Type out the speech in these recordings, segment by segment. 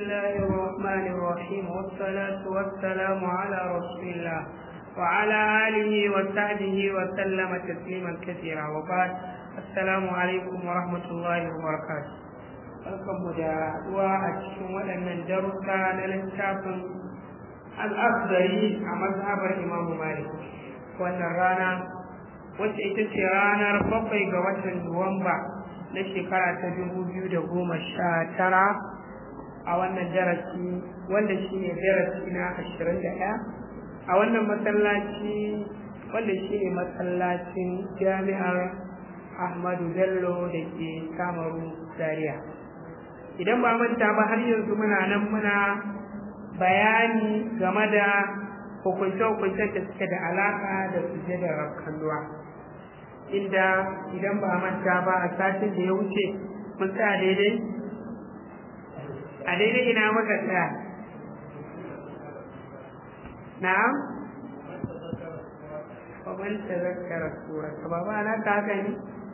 الله الرحمن الرحيم والصلاة والسلام على رسول الله وعلى آله وصحبه وسلم تسليما كثيرا وبعد السلام عليكم ورحمة الله وبركاته barkanmu da haɗuwa a cikin waɗannan darussa na littafin al'akhdari a mazhabar imamu malik wannan rana wacce ita ce ranar bakwai ga watan nuwamba na shekara ta dubu biyu da goma sha tara a wannan darasi wanda shi ne darasi na ashirin da ɗaya a wannan masallaci wanda shi ne masallacin jami'ar ahmadu bello da ke samaru zaria idan ba manta ba har yanzu muna nan muna bayani game da hukunce-hukuncen da suke da alaƙa da sujjadar rakkanduwa inda idan ba manta ba a satin da ya wuce mun tsaya daidai a daidai ina muka tsaya na'am ومن تذكر السورة بابا أنا كاكني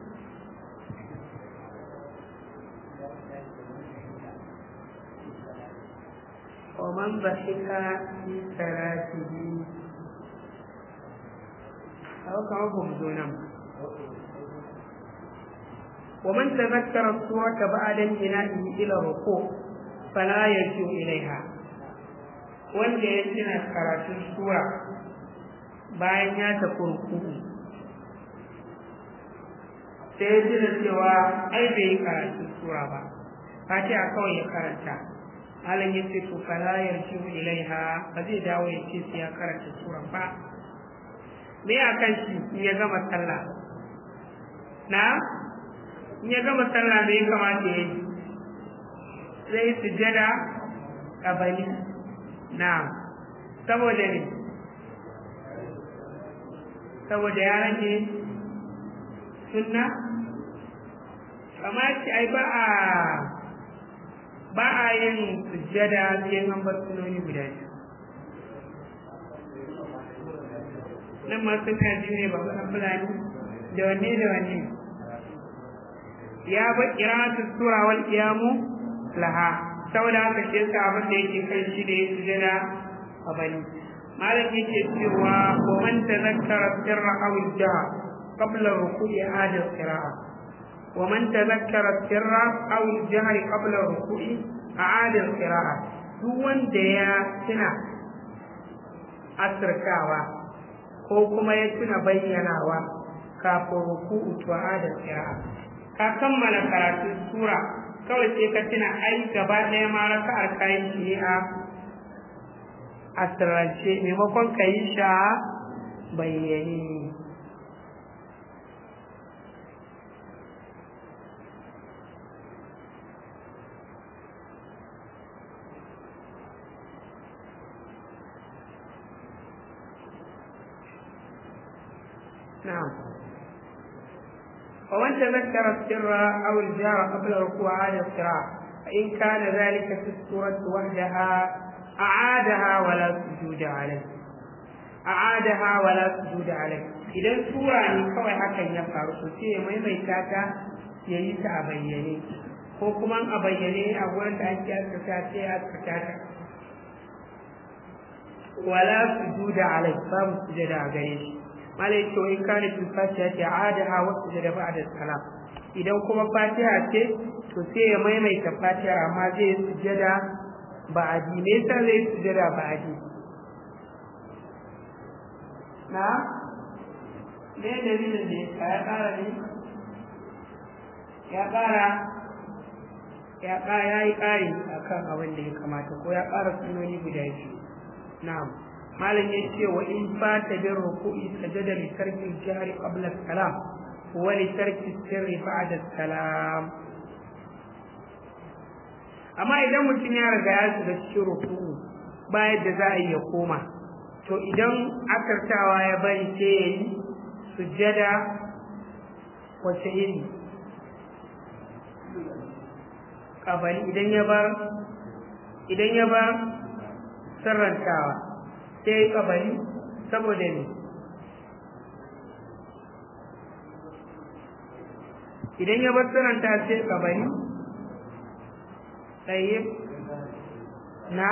ومن ضحك في صلاته أو كما بمزونا ومن تذكر السورة بعد انتهائه إلى الركوع فلا يرجع إليها wanda ya tuna karatun sura bayan ya tafi ruku'u sai ya tuna cewa ai bai yi karatun sura ba fatiha kawai ya karanta malam ya ce to fala yarji'u ilaiha ba zai dawo ya ce sai ya karanta sura ba me a kan shi in ya gama sallah na in ya gama sallah me ya kamata ya yi zai yi sujada kabali na saboda ne saboda ya rage sunna amma ce ai ba a ba a yin sujjada sai an bar sunoni guda biyu nan ma suna biyu ne ba ba fulani da wanne da wanne ya ba kiratu sura wal qiyamu laha saboda haka shi yasa abin da yake kai shi da ya sujjada a bani malam yake cewa wa man tazakkara sirra aw al-jahr qabla ruku'i hada al-qira'a wa man tazakkara sirra aw al-jahr qabla ruku'i a'ada al-qira'a duk wanda ya tuna asirkawa ko kuma ya tuna bayyanawa kafin ruku'u to a'ada al-qira'a ka kammala karatu sura kawai sai ka tuna ai gaba ɗaya ma raka'ar kayan shi a asirance maimakon ka yi sha bayyane نعم ومن تذكر السر أو الجار قبل ركوع عاد القراءة فإن كان ذلك في السورة وحدها أعادها ولا سجود عليه أعادها ولا سجود عليه idan sura ne kawai hakan ya faru to sai ya maimaita ta ya yi ta a bayyane ko kuma a bayyane a wurin da ake askata sai ya askata ta wala sujuda alai babu sujada a gare shi malai to in kana fil fatiha ta adaha wa sujada ba'da salam idan kuma fatiha ce to sai ya maimaita fatiha amma zai sujada ba'adi me yasa zai sujada ba'adi na me dalilin ne ya ƙara ne ya ƙara ya ƙara ya yi ƙari a kan abin da ya kamata ko ya ƙara sunoni guda biyu na'am malam ya ce wa in fata bin ruku'i sajada li tarki jahri qabla salam wa li tarki sirri ba'da salam amma idan mutum ya riga ya shiga cikin ruku'u ba yadda za a yi ya koma to idan akartawa ya bari sai ya yi sujjada wace iri kabali idan ya bar idan ya bar sarrantawa sai ya yi kabali saboda ne idan ya bar sarranta sai kabali tsaye na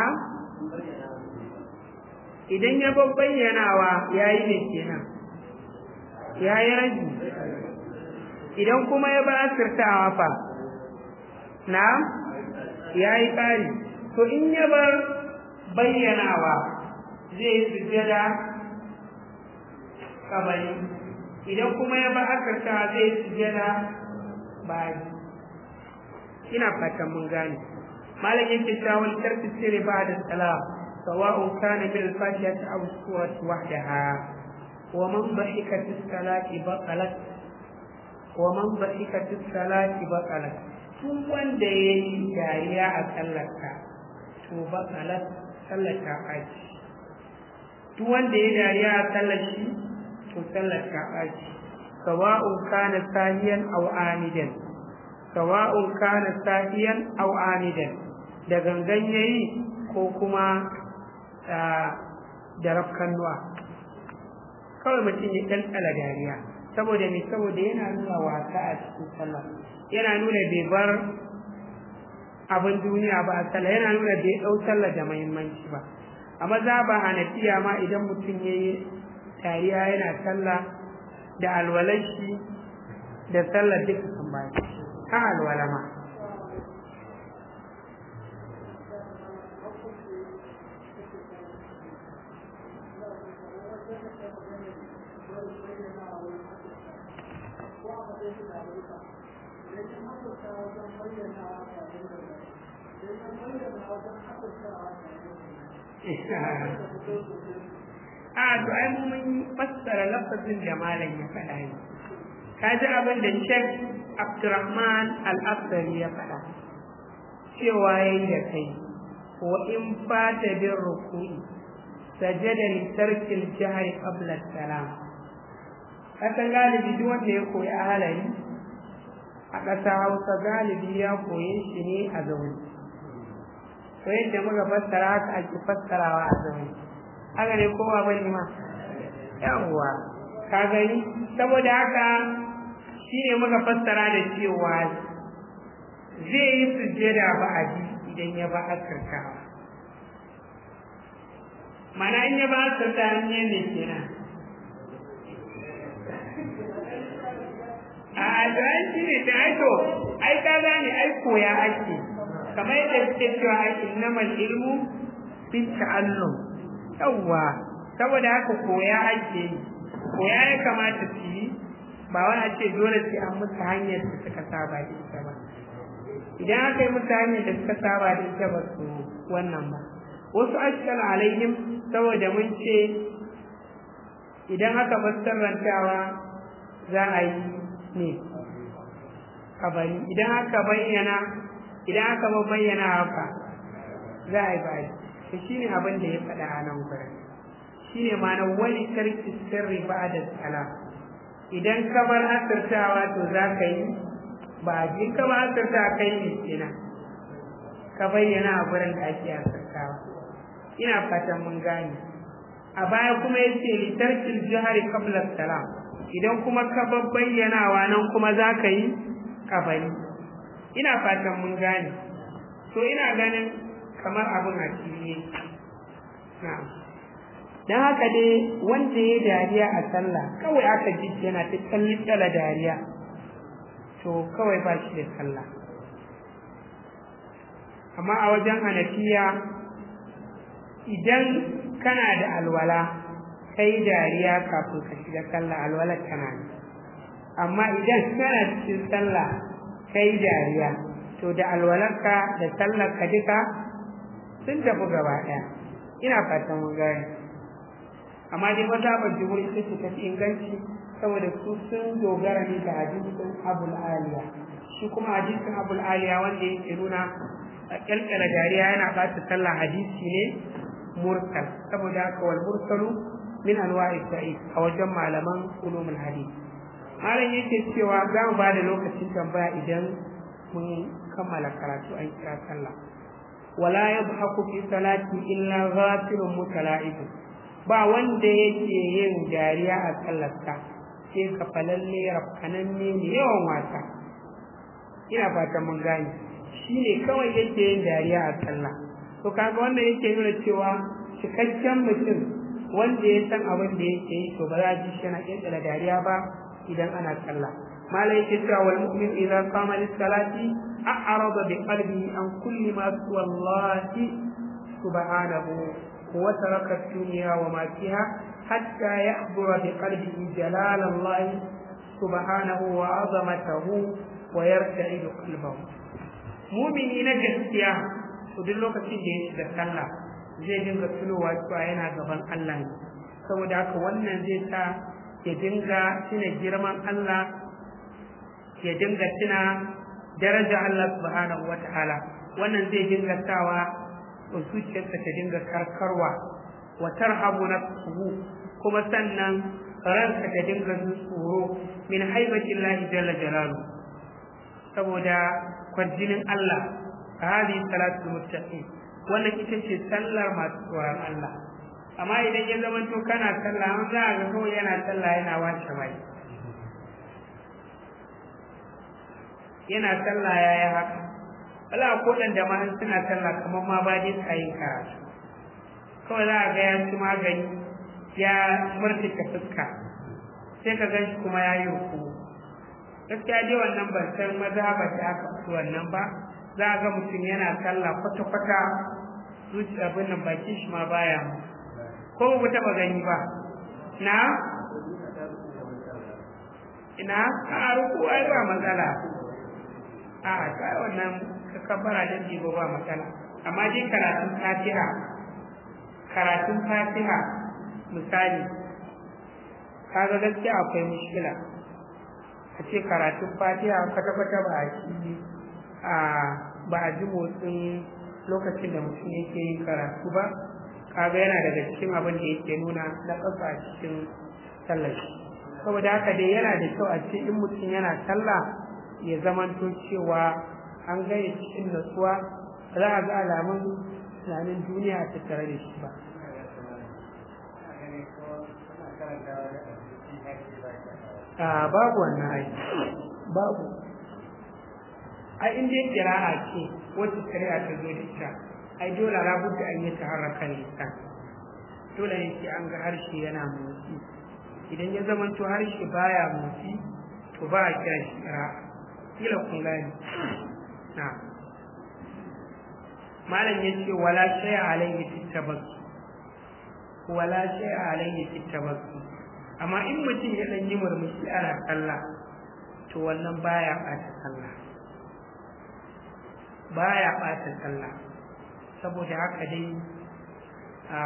idan ya bayyanawa ya yi ne kenan ya yi raji idan kuma ya ba asirtawa fa na ya yi ƙari to in ya bar bayyanawa zai yi sujjada kabari idan kuma ya ba asirtawa zai yi sujjada bayi ina fatan mun gane malam yake cewa wal tarfi sirri ba'da salam sawa'un kana bil fatihati aw surati wahdaha wa man dhahika fi salati baqalat wa man dhahika fi salati baqalat tun wanda yayi dariya a sallarka to baqalat sallata aji duk wanda yayi dariya a sallar shi to sallata aji sawa'un kana sahiyan aw amidan sawa'un kana sahiyan aw amidan da gangan yayi ko kuma da rafkannuwa kawai mutum ya ɗanɗala dariya saboda me saboda yana nuna wasa a cikin sallah yana nuna bai bar abin duniya ba a sallah yana nuna bai ɗau sallah da muhimmanci ba a maza ba hanafiya ma idan mutum ya yi dariya yana sallah da alwalashi da sallah duka sun bayan ha alwala ma a to ai mun fassara lafazin da malam ya faɗa ne ka ji abin da Sheikh Abdurrahman Al-Asari ya faɗa cewa yayi da kai wa in fata bin ruku'i sajada li tarkil jahri qabla salam kasan galibi duk wanda ya koyi ahalari a ƙasa Hausa galibi ya koye shi ne a zaune to yadda muka fassara haka ake fassarawa a zaune haka ne kowa bane ma yawwa ka gani saboda haka shine muka fassara da cewa zai yi sujjada ba a ji idan ya ba asirtawa mana in ya ba asirta hanyar ne kenan a addu'an shi ne ta aiko ai ka gane ai koya ake kamar yadda suke cewa ai innamal ilmu bi ta'allum yawwa saboda haka koya ake yi koya ya kamata su yi ba wani a ce dole sai an musu hanyar da suka saba da ita ba idan aka yi musu hanyar da suka saba da ita ba su wannan ba wasu ashkal alaihim saboda mun ce idan aka bar sirrantawa za a yi ne kabari idan aka bayyana idan aka bayyana haka za a yi bayi to shine abin da ya faɗa a nan gurin shine ma'ana wani tarki sirri ba da salam idan ka bar asirtawa to za ka yi ba ji ka bar asirta kai ne kenan ka bayyana a gurin da ake asirtawa ina fatan mun gane a baya kuma yace li tarkil jihari qabla salam idan kuma ka bayyanawa nan kuma za ka yi kabari ina fatan mun gane to ina ganin kamar abin a ciye na'am dan haka dai wanda ya dariya a sallah kawai aka ji yana ta tsala dariya to kawai ba shi da sallah amma a wajen hanafiya idan kana da alwala kai dariya kafin ka shiga sallah alwalar kana ne amma idan kana cikin sallah kai dariya to da alwalarka da sallar ka duka sun tafi gaba ɗaya ina fatan mun gane amma dai mazhabar jumhur ita ce tafi inganci saboda su sun dogara ne da hadisin abul aliya shi kuma hadisin abul aliya wanda yake nuna kyalkyala dariya yana ɓata sallah hadisi ne mursal saboda haka wal mursalu min anwa'i da'if a wajen malaman ulumul hadith malam yake cewa za mu bada lokacin tambaya idan mun kammala karatu an kira sallah wala yadhaku fi salati illa ghafirun mutala'ib ba wanda yake yin dariya a sallarsa sai ka falalle rafkananne ne yawan wasa ina fatan mun gane shine kawai yake yin dariya a sallah to kaga wanda yake nuna cewa cikakken mutum wanda ya san abin da yake yi to ba za a ji shi yana kirkira dariya ba idan ana sallah mala yake cewa wal mu'min idza qama lis salati a'rada bi qalbihi an kulli ma suwa Allah subhanahu wa taraka ad-dunya wa ma fiha hatta yahdura bi qalbihi jalal Allah subhanahu wa 'azamatahu wa yarta'idu qalbahu mu'mini na gaskiya to duk lokacin da ya shiga sallah zai dinga tunowa cewa yana gaban Allah ne saboda haka wannan zai sa ya dinga tuna girman Allah ya dinga tuna daraja Allah subhanahu wata'ala wannan zai dinga sawa zuciyarsa ta dinga karkarwa wa tarhabu nafsuhu kuma sannan ranka ta dinga jin tsoro min haibati Allah jalla jalalu saboda kwarjinin Allah hadi salatu muttaqin wannan ita ce sallar masu tsoron Allah amma idan ya zama to kana sallah an za a ga kawai yana sallah yana wace mai yana sallah ya yi haka wala ko dan da ma suna sallah kamar ma ba dai tsayi karatu kawai za a ga ya ci magani ya murtuka fuska sai ka gan shi kuma ya yi ruku gaskiya dai wannan ban san mazhabar da aka fi wannan ba za a ga mutum yana sallah kwata-kwata zuciya abin nan bakin shi ma baya ko ba taɓa gani ba na ina a ruku ai ba matsala a ta wannan kabbara da jibo ba matsala amma dai karatun fatiha karatun fatiha misali kaga gaskiya akwai mushkila a ce karatun fatiha kwata-kwata ba a shi a ba a ji motsin lokacin da mutum yake yin karatu ba kaga yana daga cikin abin da yake nuna na ƙasa a cikin sallar saboda haka dai yana da kyau a ce in mutum yana sallah ya zamanto cewa an gaya cikin natsuwa ba za a ga alamun tunanin duniya a tattare da shi ba a babu wannan ai babu ai in dai kira'a ce wacce shari'a ta zo da ita ai dole labudda an yi taharraka lisan dole ne sai an ga harshe yana motsi idan ya zama to harshe baya motsi to ba a kira shi kira'a kila kun gani na malam ya ce wala shay'a alayhi fi tabassu wala shay'a alayhi fi tabassu amma in mutum ya dan yi murmushi ana sallah to wannan baya ɓata sallah baya ɓata sallah saboda haka dai a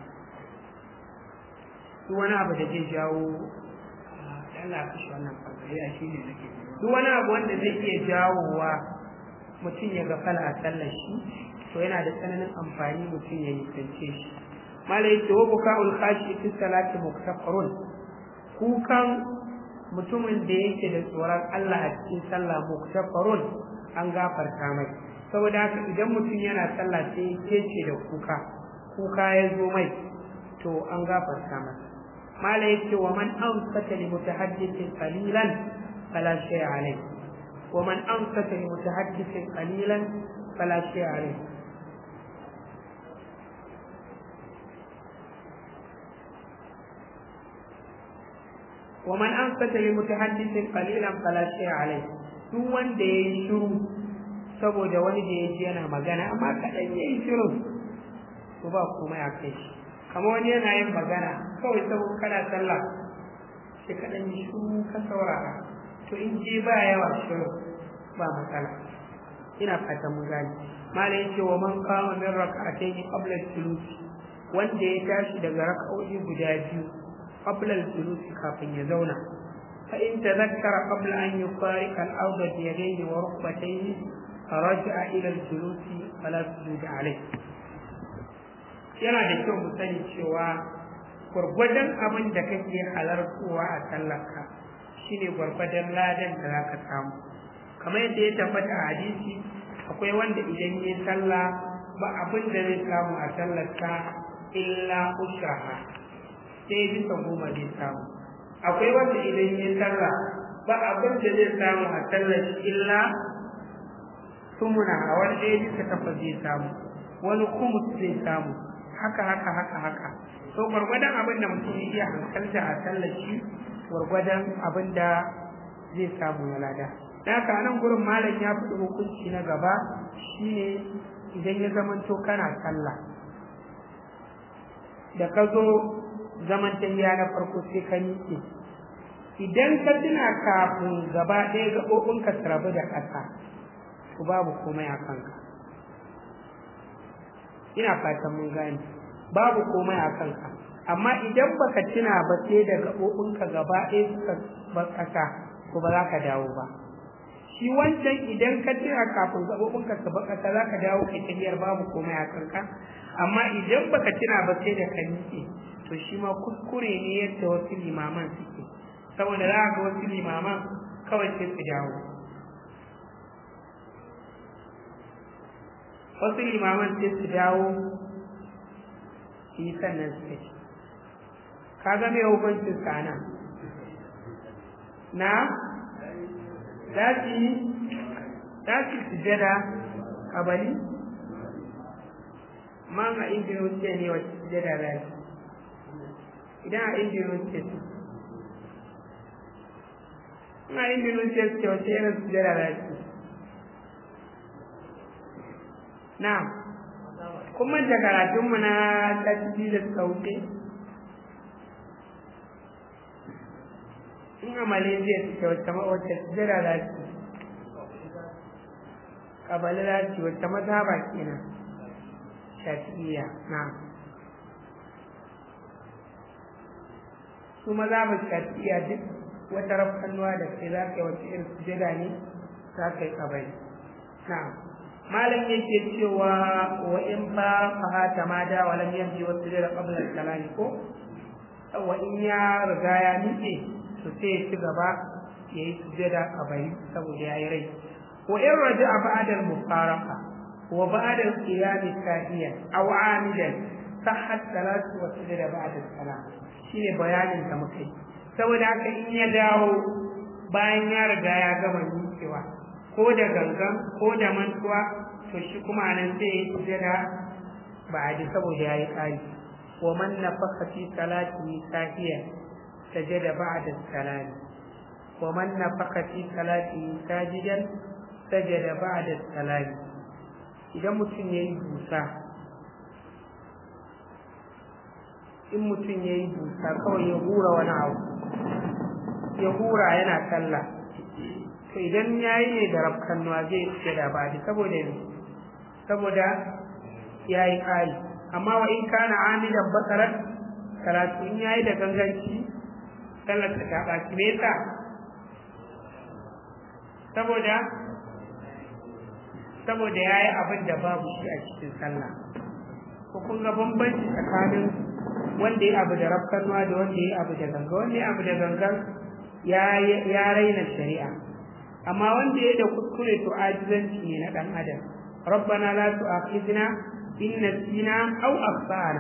duk wani abu da zai jawo Allah ya kashe wannan fasari a shine nake duk wani abu wanda zai iya jawowa mutum ya gafala a sallar shi to yana da tsananin amfani mutum ya nisance shi mala yace wa buka'ul khashi fi salati muktafarun kukan mutumin da yake da tsoron Allah a cikin sallah muktafarun an gafarta mai saboda haka idan mutum yana sallah sai ya ce da kuka kuka ya zo mai to an gafarta masa mala yace wa man ansata li mutahaddithin qalilan fala shay alayhi wa man ansata li mutahaddithin qalilan fala shay alayhi ومن أنصت لمتحدث قليلا فلا شيء عليه duk wanda ya yi shiru saboda wani da ya ji yana magana amma kaɗan ya yi shiru to ba kuma ya kai shi kamar wani yana yin magana kawai saboda kana sallah sai kaɗan yi shiru ka saurara to in je ba yawa shiru ba matsala ina fatan mun gane malam yace wa man qama min rak'atayn qabla al-julus wanda ya tashi daga rak'o'i guda biyu قبل الجلوس كافٍ يزونا فإن تذكر قبل أن يفارق الأرض بيديه وركبتيه رجع إلى الجلوس فلا سجود عليه yana da kyau mu sani cewa gwargwadon abin da kake halartowa a sallarka shine gwargwadon ladan da za ka samu kamar yadda ya tabbata a hadisi akwai wanda idan ya sallah ba abin da zai samu a sallarka illa ushaha sai bisa goma zai samu akwai wanda idan ya sallah ba abin da zai samu a sallar illa sumuna a wani ɗaya bisa takwas zai samu wani kumus zai samu haka haka haka haka to gwargwadon abin da mutum ya iya hankalta a sallar shi gwargwadon abin da zai samu na lada da haka nan gurin malam ya faɗi hukunci na gaba shine idan ya zamanto kana sallah da ka zo zaman tahiya na farko sai ka miƙe idan ka tuna kafin gaba ɗaya gaɓoɓinka su rabu da ƙasa to babu komai a kanka ina fatan mun gane babu komai a kanka amma idan baka tuna ba sai da gaɓoɓinka gaba ɗaya suka bar ƙasa to ba za ka dawo ba shi wancan idan ka tuna kafin gaɓoɓinka su bar ƙasa za ka dawo kai tahiyar babu komai a kanka amma idan baka tuna ba sai da ka miƙe to shi ma kuskure ne yadda wasu limaman suke saboda za ga wasu limaman kawai sai su dawo wasu limaman sai su dawo su yi sannan su tafi ka ga mai hukuncin sana na za su yi za su sujada kabali man a injin wuce ne wacce sujada za su idan a injin wuce su ina injin wuce su ce wacce irin sujada za su na kuma da karatunmu na tafi da suka wuce in a malaysia suke wacce wacce sujada za su kabali za su wacce mazhaba kenan shafi'iyya na su mazhabar shafi'iyya duk wata rafkanuwa da kai za ka yi wacce irin sujada ne za ka yi kabali na'am malam yake cewa wa in fa fahata ma da wa lam yanji wa sujada qabla al ko wa in ya riga ya nike to sai ya ci gaba ya yi sujada a bai saboda ya yi rai wa in raja ba'da al-mufaraqa wa ba'da al-qiyam sahiyan aw amidan sahhat salatu wa sujada ba'da salam shine bayanin da muka yi saboda haka in ya dawo bayan ya riga ya gama nikewa ko da gangan ko da mantuwa to shi kuma nan sai ya sujada ba a ji saboda ya yi ƙari wa man nafaka fi salati sahiya sajada ba'da salami wa man nafaka fi salati sajidan sajada ba'da salami idan mutum yayi busa in mutum yayi busa kawai ya hura wani abu ya hura yana sallah to idan ya yi ne da rafkannuwa zai ce da ba da saboda ne saboda ya yi ƙari amma wa in kana amidan basarar karatu in ya yi da ganganci sallar ta ta ɓaci me yasa saboda saboda ya yi abin da babu shi a cikin sallah ko kun ga bambanci tsakanin wanda ya abu da rafkannuwa da wanda ya abu da ganga wanda ya abu da gangan ya raina shari'a amma wanda ya da kuskure to ajizanci ne na dan adam rabbana la tu'akhidna in nasina aw akhtana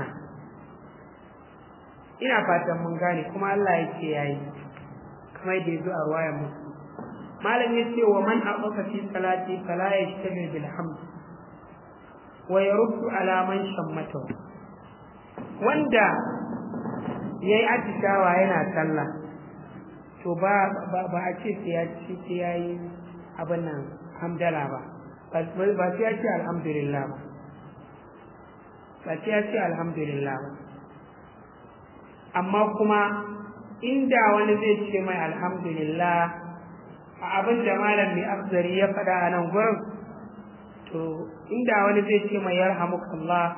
ina fatan mun gane kuma Allah yake yayi kamar da yazo a ruwayar musu malam yace wa man aqafa fi salati fala yashtabi bil hamd wa yaruddu ala man shammata wanda yayi atishawa yana sallah to ba ba a ce sai ya ce sai ya yi abin nan hamdala ba ba sai ya ce alhamdulillah ba ba sai ya ce alhamdulillah ba amma kuma inda wani zai ce mai alhamdulillah a abin da malam mai afzari ya faɗa a nan gurin to inda wani zai ce mai yarhamukallah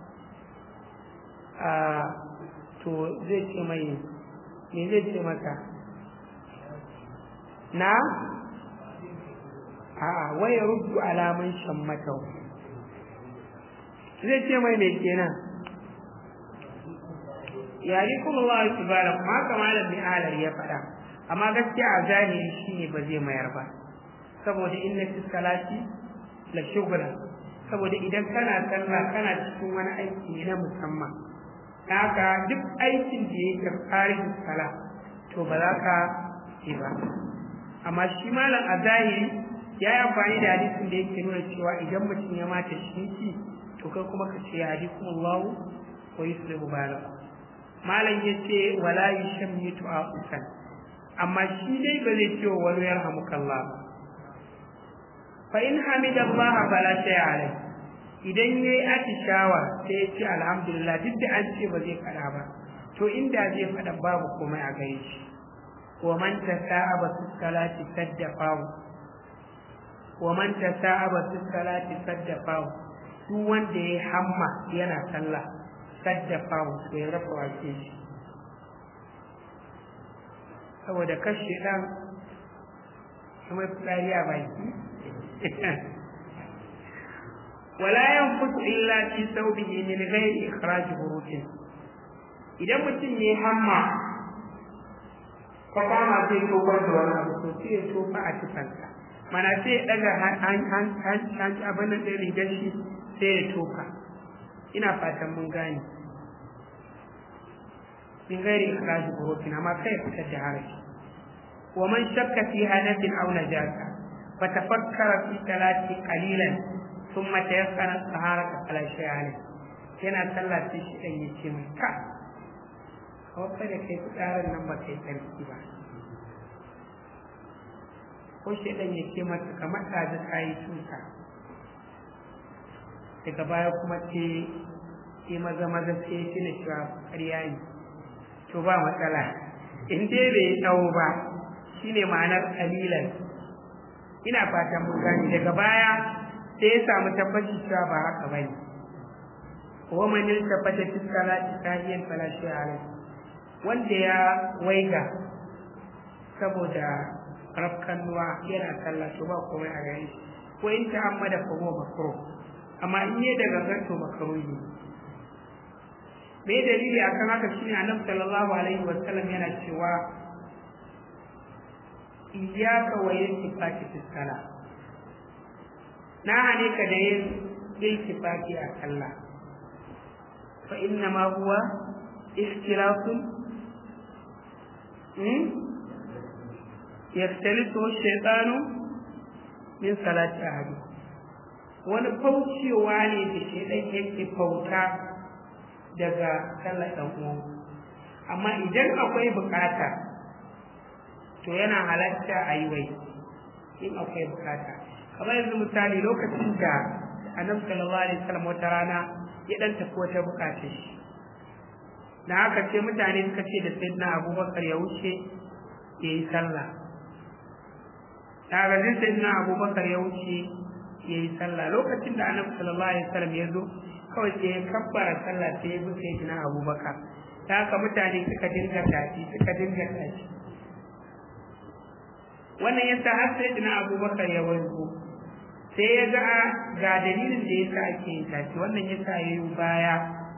to zai ce mai me zai ce maka na a'a waya ruddu alaman shammata zai ce mai mai kenan yari kuma Allah subhanahu kuma haka malam bin alar ya faɗa amma gaskiya a zahiri shine ba zai mayar ba saboda inna fi salati la shughla saboda idan kana sallah kana cikin wani aiki ne na musamman haka duk aikin da yake farin sala to ba za ka yi ba amma shi malam a zahiri ya yi amfani da hadisin da yake nuna cewa idan mutum ya mata shinki to kai kuma ka ce yahdikumullahu wa yuslihu balakum malam yace wala yushammitu aqusan amma shi dai ba zai ce wani yarhamukallah fa in hamidallah fala shay'a alayhi idan yayi atishawa sai ya ce alhamdulillah duk da an ce ba zai fada ba to inda zai fada babu komai a gare shi wa man tasa'aba fi salati saddafahu wa man tasa'aba fi salati saddafahu duk wanda yayi hamma yana sallah saddafahu to ya rafa wace shi saboda kashe dan kuma fitsari a baki wala yanfutu illa fi thawbihi min ghairi ikhraj burujin idan mutum yayi hamma ka kama sai tofar da wani abu to sai ya tofa a tufansa mana sai ya daga hanci abin nan ɗin rigar shi sai ya tofa ina fatan mun gane min gairi ikhraj burujin amma kai fitar da haraji wa man shakka fi hadathin aw najasa fa tafakkara fi salati qalilan thumma tayakkana taharata fala shay'a alayh yana sallah sai shi dan yace mai ka kawai da kai tsarin nan ba kai sarki ba ko shi dan yake mata kamar da ta kai tuta daga baya kuma ce sai maza maza sai ya tuna cewa ƙarya ne to ba matsala in dai bai tsawo ba shine ma'anar kalilan ina fatan mun gane daga baya sai ya samu tabbaci cewa ba haka bane wa man iltafata fi salati sahiyan fala shay'a alayhi wanda ya waiga saboda rafkannuwa yana sallah to ba komai a gare shi ko in ta amma da kuma makro amma in yi daga ganto makaruhi me dalili akan haka shine annabi sallallahu alaihi wa sallam yana cewa iyyaka wa iltifati fi salah na hane ka da yin iltifati a sallah fa inna ma huwa ikhtilafun yaftalisu shaytanu min salati ahadi wani faucewa ne da shaidan yake fauta daga sallar ɗan uwan amma idan akwai bukata to yana halatta a yi wai in akwai bukata kamar yanzu misali lokacin da annabi sallallahu alaihi wasallam wata rana ya dan tafi wata bukata shi da haka ce mutane suka ce da sayyidina abubakar ya wuce ya yi sallah daga zai sayyidina abubakar ya wuce ya yi sallah lokacin da annabi sallallahu alaihi wasallam ya zo kawai sai ya kabbara sallah sai ya bi sayyidina abubakar da haka mutane suka dinga tafi suka dinga tafi wannan yasa har sayyidina abubakar ya wanzu sai ya ga ga dalilin da yasa ake yin tafi wannan yasa ya yi baya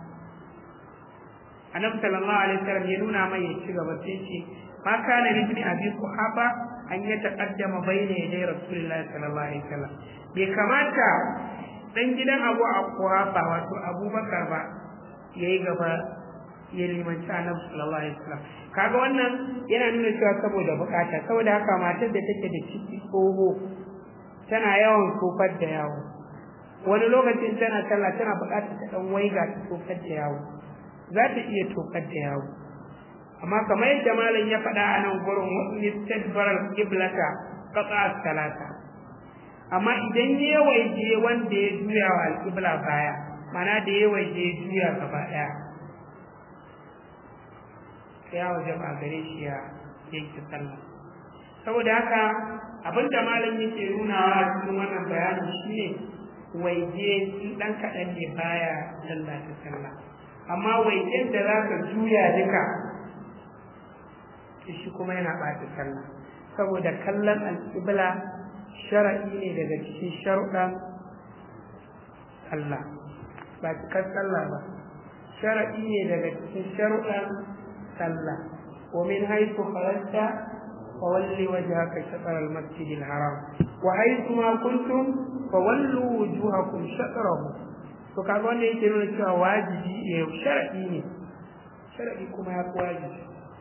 annabi sallallahu alaihi wasallam ya nuna mai ya ci gaba sai ce ma kana li ibn abi quhafa an ya taqaddama bayna yaday rasulullahi sallallahu alaihi wasallam bai kamata dan gidan abu a quhafa wato abubakar ba yayi gaba ya limanci annabi sallallahu alaihi wasallam kaga wannan yana nuna cewa saboda bukata saboda haka matar da take da ciki tsoho tana yawan tsofar da yawo wani lokacin tana sallah tana bukatar ta dan waiga ta tsofar da yawo za ta iya tokar da yawo amma kamar yadda malam ya faɗa a nan gurin wasu istadbarar kiblata qata salata amma idan ya waje wanda ya juya wa alƙibla baya mana da ya waje ya juya gaba ɗaya ya waje ba gare shi ya yanke sallah saboda haka abinda malam yake nunawa a cikin wannan bayanin shine waje ɗan kaɗan ne baya lallata sallah amma waiƙen da za ka juya duka shi kuma yana ɓata sallah saboda kallon alƙibla shara'i ne daga cikin sharuɗan sallah ba cikar sallah ba shara'i ne daga cikin sharuɗan sallah wa min haythu kharajta fa walli wajhaka shatr al-masjid al-haram wa haythu ma kuntum fa wallu wujuhakum shatrahu to kaga wanda yake nuna cewa wajibi ne shar'i ne shar'i kuma ya fi wajibi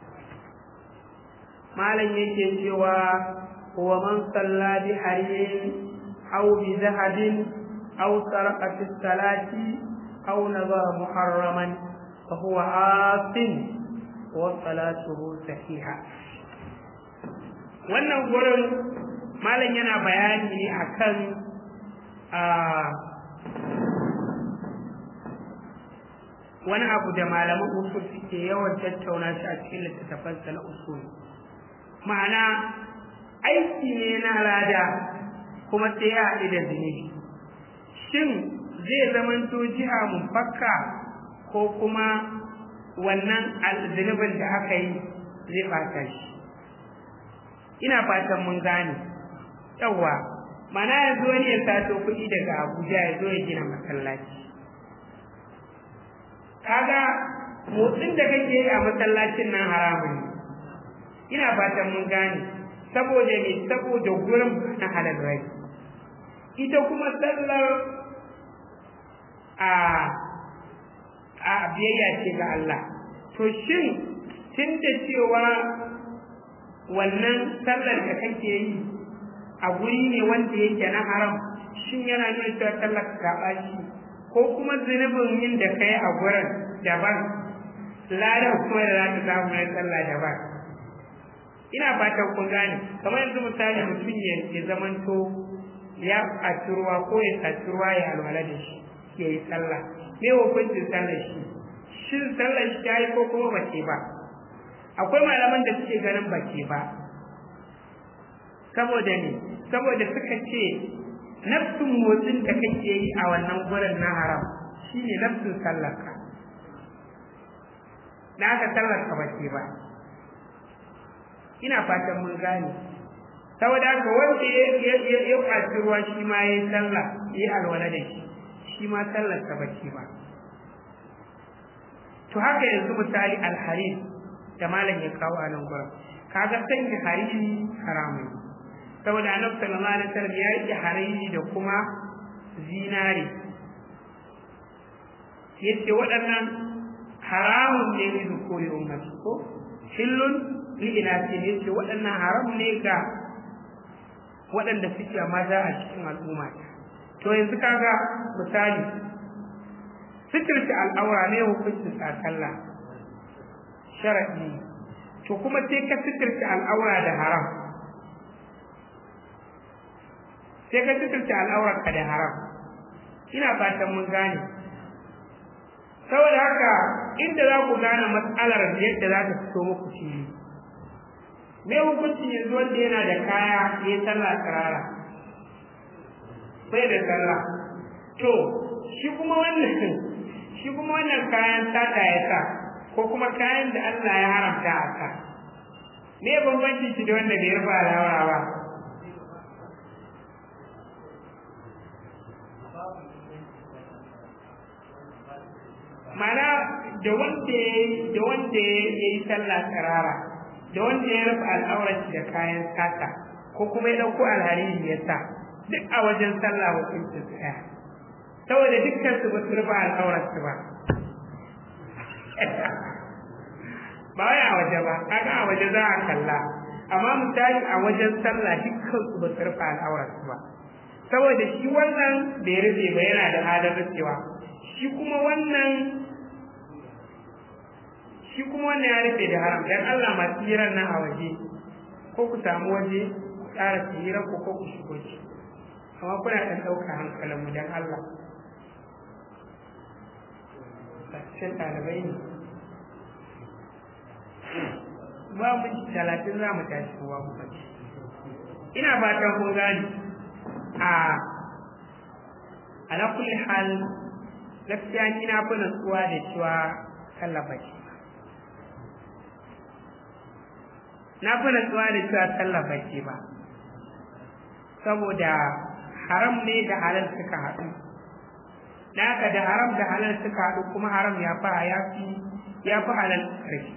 malam yake cewa wa man salla bi hariyin aw bi zahabin aw sarqa fi salati aw nazara muharraman fa huwa asin wa salatuhu sahiha wannan gurin malam yana bayani ne akan a wani abu da malaman usul suke yawan tattauna shi a cikin littattafansa na usul ma'ana aiki ne na lada kuma sai ya haɗu da zunubi shin zai zamanto jiha mufakka ko kuma wannan zunubin da aka yi zai ɓata shi ina fatan mun gane yawwa mana ya zo ne ya sato kuɗi daga abuja ya zo ya gina masallaci kaga motsin da kake yi a masallacin nan haramun ne ina fatan mun gane saboda me saboda gurin na halal rai ita kuma sallar a a biyayya ce ga Allah to shin tun da cewa wannan sallar da kake yi a guri ne wanda yake na haram shin yana nuna cewa sallar ka ɓaci ko kuma zunubin yin da kai a gurin daban ladan kuma da za ta samu na sallah daban ina fatan kun gane kamar yanzu misali mutum ya ya zamanto ya ɓaci ruwa ko ya saci ruwa ya alwala da shi ya yi sallah me hukuncin sallar shi shin sallar shi ta yi ko kuma ba ce ba akwai malaman da suke ganin ba ce ba saboda ne saboda suka ce nafsin motsin da kake yi a wannan gurin na haram shine nafsin sallarka da aka sallarka ba ce ba ina fatan mun gane saboda haka wanda ya ya ya kwaci ruwa shi ma yayi sallah yayi alwala da shi shi ma sallarsa ba ce ba to haka yanzu misali alharis da malam ya kawo a nan gurin kaga sanya hariri haramun saboda annabi sallallahu alaihi wasallam ya yi hariri da kuma zinari yace waɗannan haramun ne ne da koyi ummati ko hillun li inasi yace waɗannan haram ne ga waɗanda suke maza a cikin al'umma to yanzu kaga misali sitirta al'aura ne hukuncin sallah sharadi to kuma sai ka sitirta al'aura da haram sai ka sitirta al'aurarka da haram ina fatan mun gane saboda haka inda za ku gane matsalar yadda za ta fito muku fili me hukuncin yanzu wanda yana da kaya ya yi sallah tsirara sai da sallah to shi kuma wannan shi kuma wannan kayan sata ya sa ko kuma kayan da Allah ya haramta a sa me bambanci shi da wanda bai rufa alawara ba mana da wanda da wanda ya yi sallah tsirara da wanda ya rufe al'aurar da kayan sata ko kuma ya dauko alhariri ya sa duk a wajen sallah hukuncin su ɗaya saboda dukkan su ba su rufe al'aurar su ba ba wai a waje ba kaga a waje za a kalla amma misali a wajen sallah dukkan su ba su rufe al'aurar su ba saboda shi wannan bai rufe ba yana da halin rufewa shi kuma wannan shi kuma wannan ya rufe da haram dan Allah masu hirar nan a waje ko ku samu waje ku tsara su hira ko ko ku shigo ci amma kuna ɗan ɗauka hankalin mu dan Allah cikin ɗalibai ne ba mu talatin za mu tashi kowa mu bace ina fatan kun gani a ala kulli hal gaskiya ni na fi nutsuwa da cewa sallah bace na fi nutsuwa da cewa sallah bace ba saboda haram ne da halal suka haɗu da haka da haram da halal suka haɗu kuma haram ya fi ya fi ya fi halal ƙarfi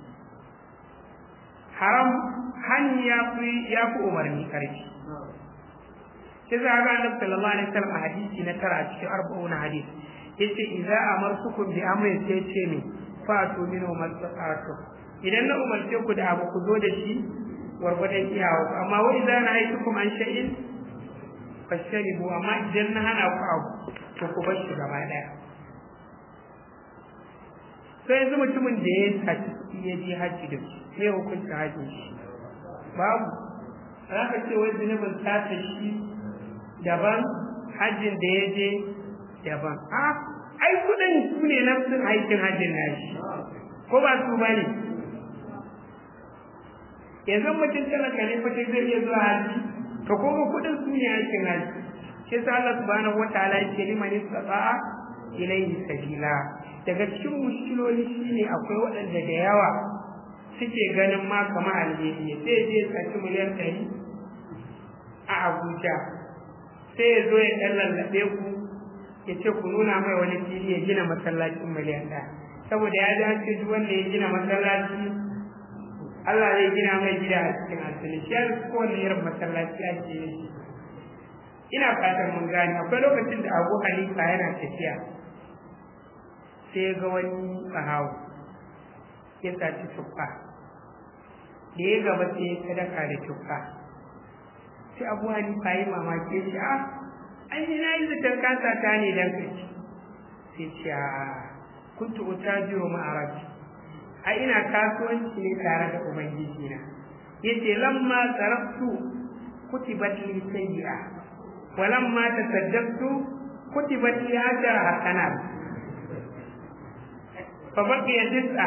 haram hani ya fi ya fi umarni ƙarfi sai za ga annabi sallallahu alaihi wasallam a hadisi na tara a cikin arba'una hadisi yace idza amartukum bi amrin sai ce ne fa tu min mastata'tu idan na umarce ku da abu ku zo da shi gwargwadon iyawa amma wa idza nahaytukum an shay'in fasharibu amma idan na hana ku abu to ku bar shi gaba daya sai yanzu mutumin da ya saci kuɗi ya je hajji da shi me hukunta hajjin shi babu za ka ce wai zunubin sata shi daban hajjin da ya je daban a ai kuɗin su ne nafsin aikin hajjin nashi ko ba su ba ne yanzu mutum talaka ne fashe zai iya zuwa hajji to kuma kuɗin su ne aikin hajji shi sa Allah subhanahu wataala yake liman istata'a ilayhi sabila daga cikin mushkiloli shine akwai waɗanda da yawa suke ganin ma kamar alheri sai je saki miliyan ɗari a Abuja sai ya zo ya ɗan lallaɓe ku ya ce ku nuna mai wani fili ya gina masallacin miliyan ɗaya saboda ya ji an ce duk wanda ya gina masallaci Allah zai gina mai gida a cikin asali shi ya kowane irin masallaci ake yi ina fatan mun gane akwai lokacin da Abu Hanifa yana tafiya sai ga wani tsahawo ya saci tuffa da ya gaba sai ya sadaka da tuffa sai abu hanifa yi mamaki ya ce a an yi na yi zaton kasa ta ne don ka ci sai ce a kuntu uta jiro ma'arabi a ina kasuwanci ne tare da ubangiji na ya ce lamma tsaraftu kutibat li sayyi'a wa lamma tasaddaqtu kutibat li ashara hasanat fa baqiya tis'a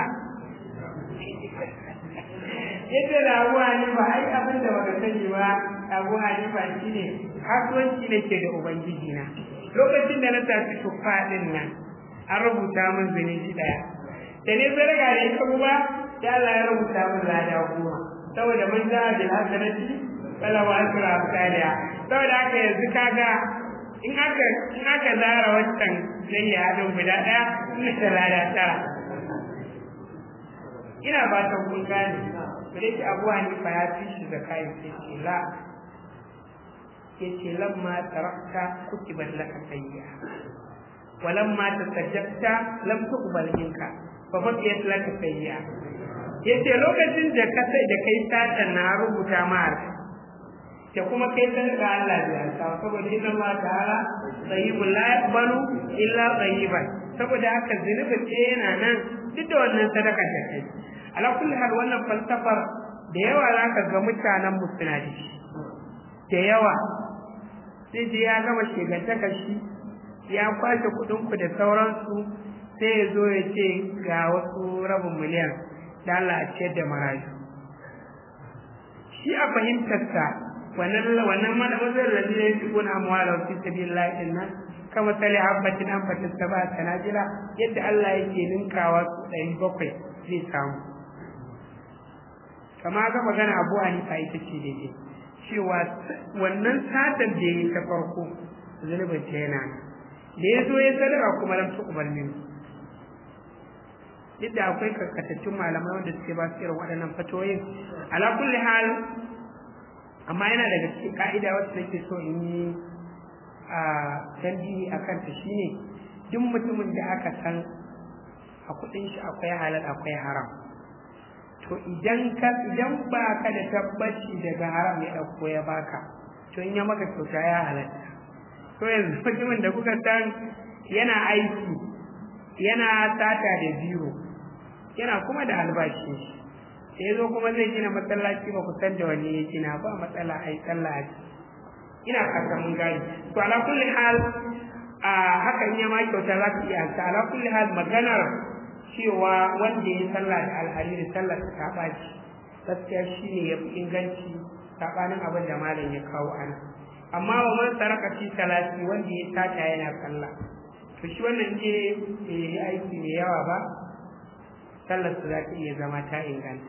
yadda da abu hanifa ai abin da baka sani ba abu hanifa shine kasuwanci ne ke da ubangiji na lokacin da na tafi tuffa din nan an rubuta min zunubi daya da ne zarga ne ka kuma sai Allah ya rubuta min lada goma saboda mun za bil hasanati fala wa asra amsaliha saboda haka yanzu kaga in aka in aka zara wancan zai ya hadin guda daya ina da lada tara ina fatan kun gane da yake abu hanifa ya fi shi da kayan sai ce la ya ce lamma tarakta kutibat laka sayya wa lamma tasajjabta lam tuqbal minka fa baqiyat laka sayya yace lokacin da ka sai da kai satan na rubuta ma da kuma kai san da Allah ya sa saboda inna Allah ta'ala tayyibul la yaqbalu illa tayyiban saboda haka zunubi ce yana nan duk da wannan sadaka da kai ala kulli hal wannan falsafar da yawa za ka ga mutanen mu suna da shi da yawa sai je ya gama shegantaka shi ya kwashe kuɗin ku da sauransu sai ya zo ya ce ga wasu rabin miliyan da Allah a ciyar da marayu shi a fahimtarsa wannan wannan madawazin da zai yi kuna amwala fi sabilillah din nan kama sali habbatin an fatin saba sanajila yadda Allah yake ninkawa su ɗari bakwai zai samu kama ga magana abu hanifa ita ce daidai cewa wannan satar da ya ta farko zunubin ta yana da ya zo ya sadaka kuma lam tuqbal min duk da akwai karkatattun malamai wanda suke ba su irin waɗannan fatoyin ala kulli hal amma yana daga cikin ka'ida wacce nake so in yi a tambihi a kanta shine duk mutumin da aka san a kuɗin shi akwai halal akwai haram to idan ka idan ba ka da tabbaci daga haram ya ɗauko ya baka to in ya maka kyauta ya halatta to yanzu mutumin da kuka san yana aiki yana sata da biro yana kuma da albashi sai zo kuma zai gina masallaci ba ku san da wani ya gina ba matsala ai sallah a ina fata mun gani to ala kulli hal a hakan ya ma kyauta za ka iya ta ala kulli hal maganar cewa wanda ya sallah da alhariri sallar ta ɓaci gaskiya shine ya fi inganci saɓanin abin da malam ya kawo ana amma wa man saraka fi salati wanda ya sata yana sallah to shi wannan ce bai yi aiki mai yawa ba sallar su za ta iya zama ta inganta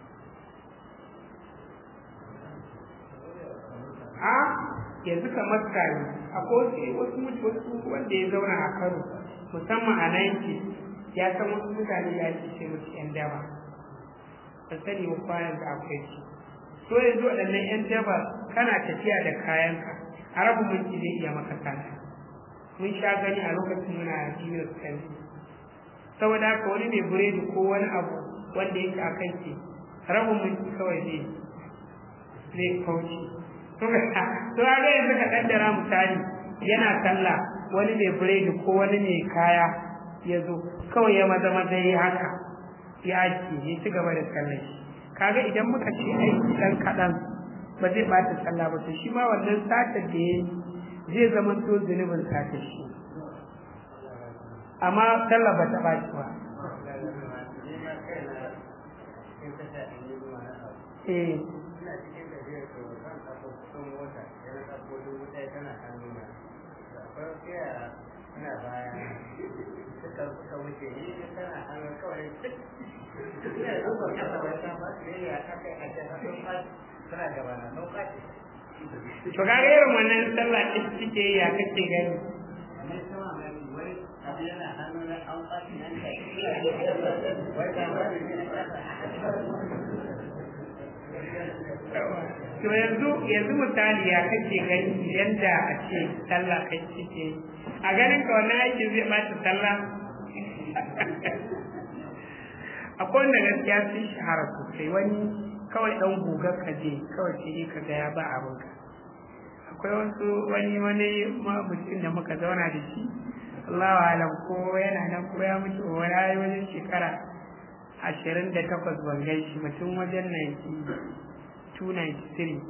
a yanzu kamar kare akwai wasu wasu wanda ya zauna a kano musamman a nanki ya san wasu mutane da ake ce musu yan daba ba sani ba kwanan da akwai su so yanzu waɗannan yan daba kana tafiya da kayanka a rabu minti zai iya maka sata mun sha gani a lokacin muna junior secondary saboda haka wani mai buredi ko wani abu wanda yake a kan ke rabin minti kawai zai zai kauce to a ga yanzu ka kaddara misali yana sallah wani mai biredi ko wani mai kaya ya zo kawai ya maza maza yi haka ya ake ya ci gaba da sallah kaga idan muka ce aiki dan kaɗan ba zai ɓata sallah ba to shi ma wannan satar da ya zai zama to zunubin satar shi amma sallah ba ta ɓaci ba eh ina baya suka suka wuce ni ne tana hannun kawai duk ina da zuwa kasa bai san ba su ne a kai a kai sun fashi suna gaba na sun fashi to kaga irin wannan sallah ɗin suke ya kake gani ne sama mai wai abu yana hannun na an fashi nan kai wai ta ba ne to yanzu yanzu misali ya kake gani idan da a ce sallah kai cike a ganin ka wannan aiki zai bata sallah akwai wanda gaskiya sun shahara sosai wani kawai dan gugar ka je kawai sai dai ka ga ya ba abin ka akwai wasu wani wani mutum da muka zauna da shi Allahu alam ko yana nan ko ya mutu wani ayi wajen shekara ashirin da takwas ban gan shi mutum wajen 293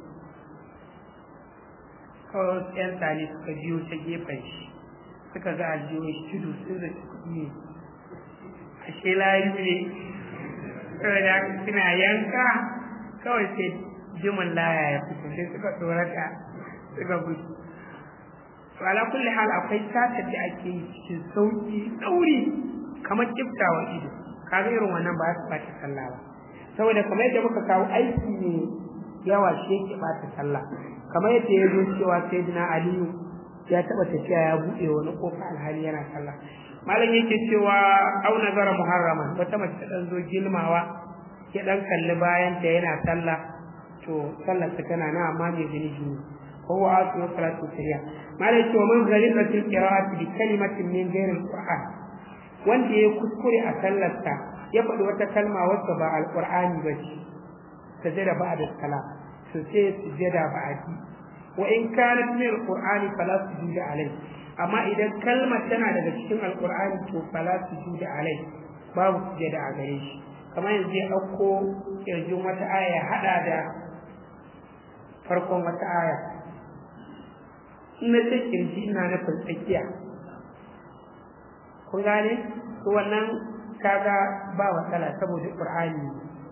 kawai wasu 'yan sani suka biyo ta gefen shi suka ga aljiyo shi tudu sun da kuɗi ne ashe layu ne kawai da suna yanka kawai sai jimin laya ya fito sai suka tsorata suka gudu to ala kulli hal akwai satar da ake yi cikin sauki tsauri kamar kiftawa ido kaga irin wannan ba su bata sallah ba saboda kamar yadda muka kawo aiki ne yawa shi yake bata sallah kamar yadda ya zo cewa sayyidina aliyu ya taba tafiya ya buɗe wani kofa alhali yana sallah malam yake cewa au nazara muharraman wata mace ta dan zo gilmawa ya dan kalli bayan ta yana sallah to sallar ta tana na amma mai zunubi ne ko wa asu salatu sirriya malam cewa man zalika fil qira'ati bi kalimatin min ghairi alquran wanda ya kuskure a sallarsa ya faɗi wata kalma wacce ba alqur'ani ba ce sajada ba'da salam to sai sujada ba'di wa in kanat min alqur'ani fala sujuda alayhi amma idan kalmar tana daga cikin alqur'ani to fala sujuda alayhi babu sujada a gare shi kamar yanzu ya ɗauko kirjin wata aya ya haɗa da farkon wata aya in na ce kirji ina nufin tsakiya kun gane to wannan kaga ba matsala saboda qur'ani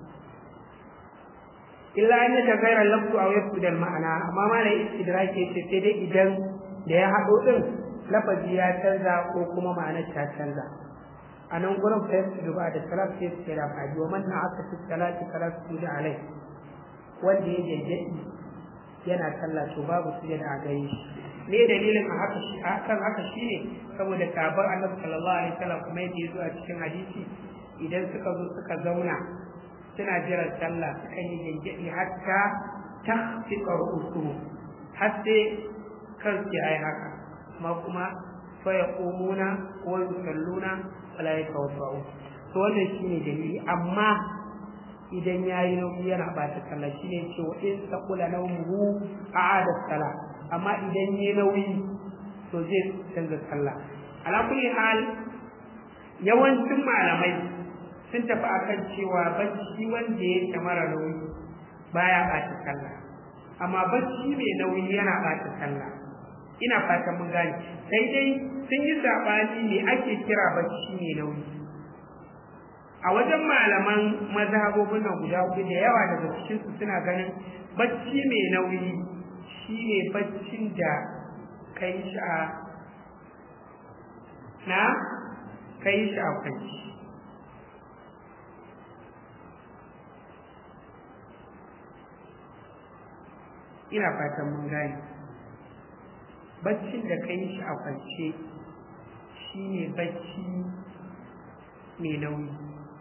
illa an ya tagayyara lafzu aw yafudal ma'ana amma ma da istidraki yace sai dai idan da ya haɗo din lafazi ya canza ko kuma ma'anar ta canza a nan gurin fa yafsudu ba da salat sai su kira fa wa man aka fi salati fala sujudu alai wanda ya jajjadi yana sallah to babu sujada a gare shi me dalilin a haka shi akan haka shine saboda sahabban Annabi sallallahu alaihi wasallam kuma yadda yazo a cikin hadisi idan suka zo suka zauna suna jiran sallah sukan yi gangadi hatta tahfiqa ru'usuhum har sai kansu ya yi haka amma kuma fa yaqumuna wa yusalluna wala yatawaddau to wannan shine dalili amma idan yayi nauyi yana bata sallah shine ce wa in saqula nawmuhu a'ada salah amma idan yayi nauyi to zai canza sallah ala kulli hal yawancin malamai sun tafi akan cewa bacci wanda yake mara nauyi baya bata sallah amma bacci mai nauyi yana bata sallah ina fatan mun gane sai dai sun yi sabani ne ake kira bacci mai nauyi a wajen malaman mazhabobin nan guda hudu da yawa daga cikin su suna ganin bacci mai nauyi shine baccin da kai shi a na kai shi a kwanci ina fatan mun gane baccin da kai shi a kwance shine bacci mai nauyi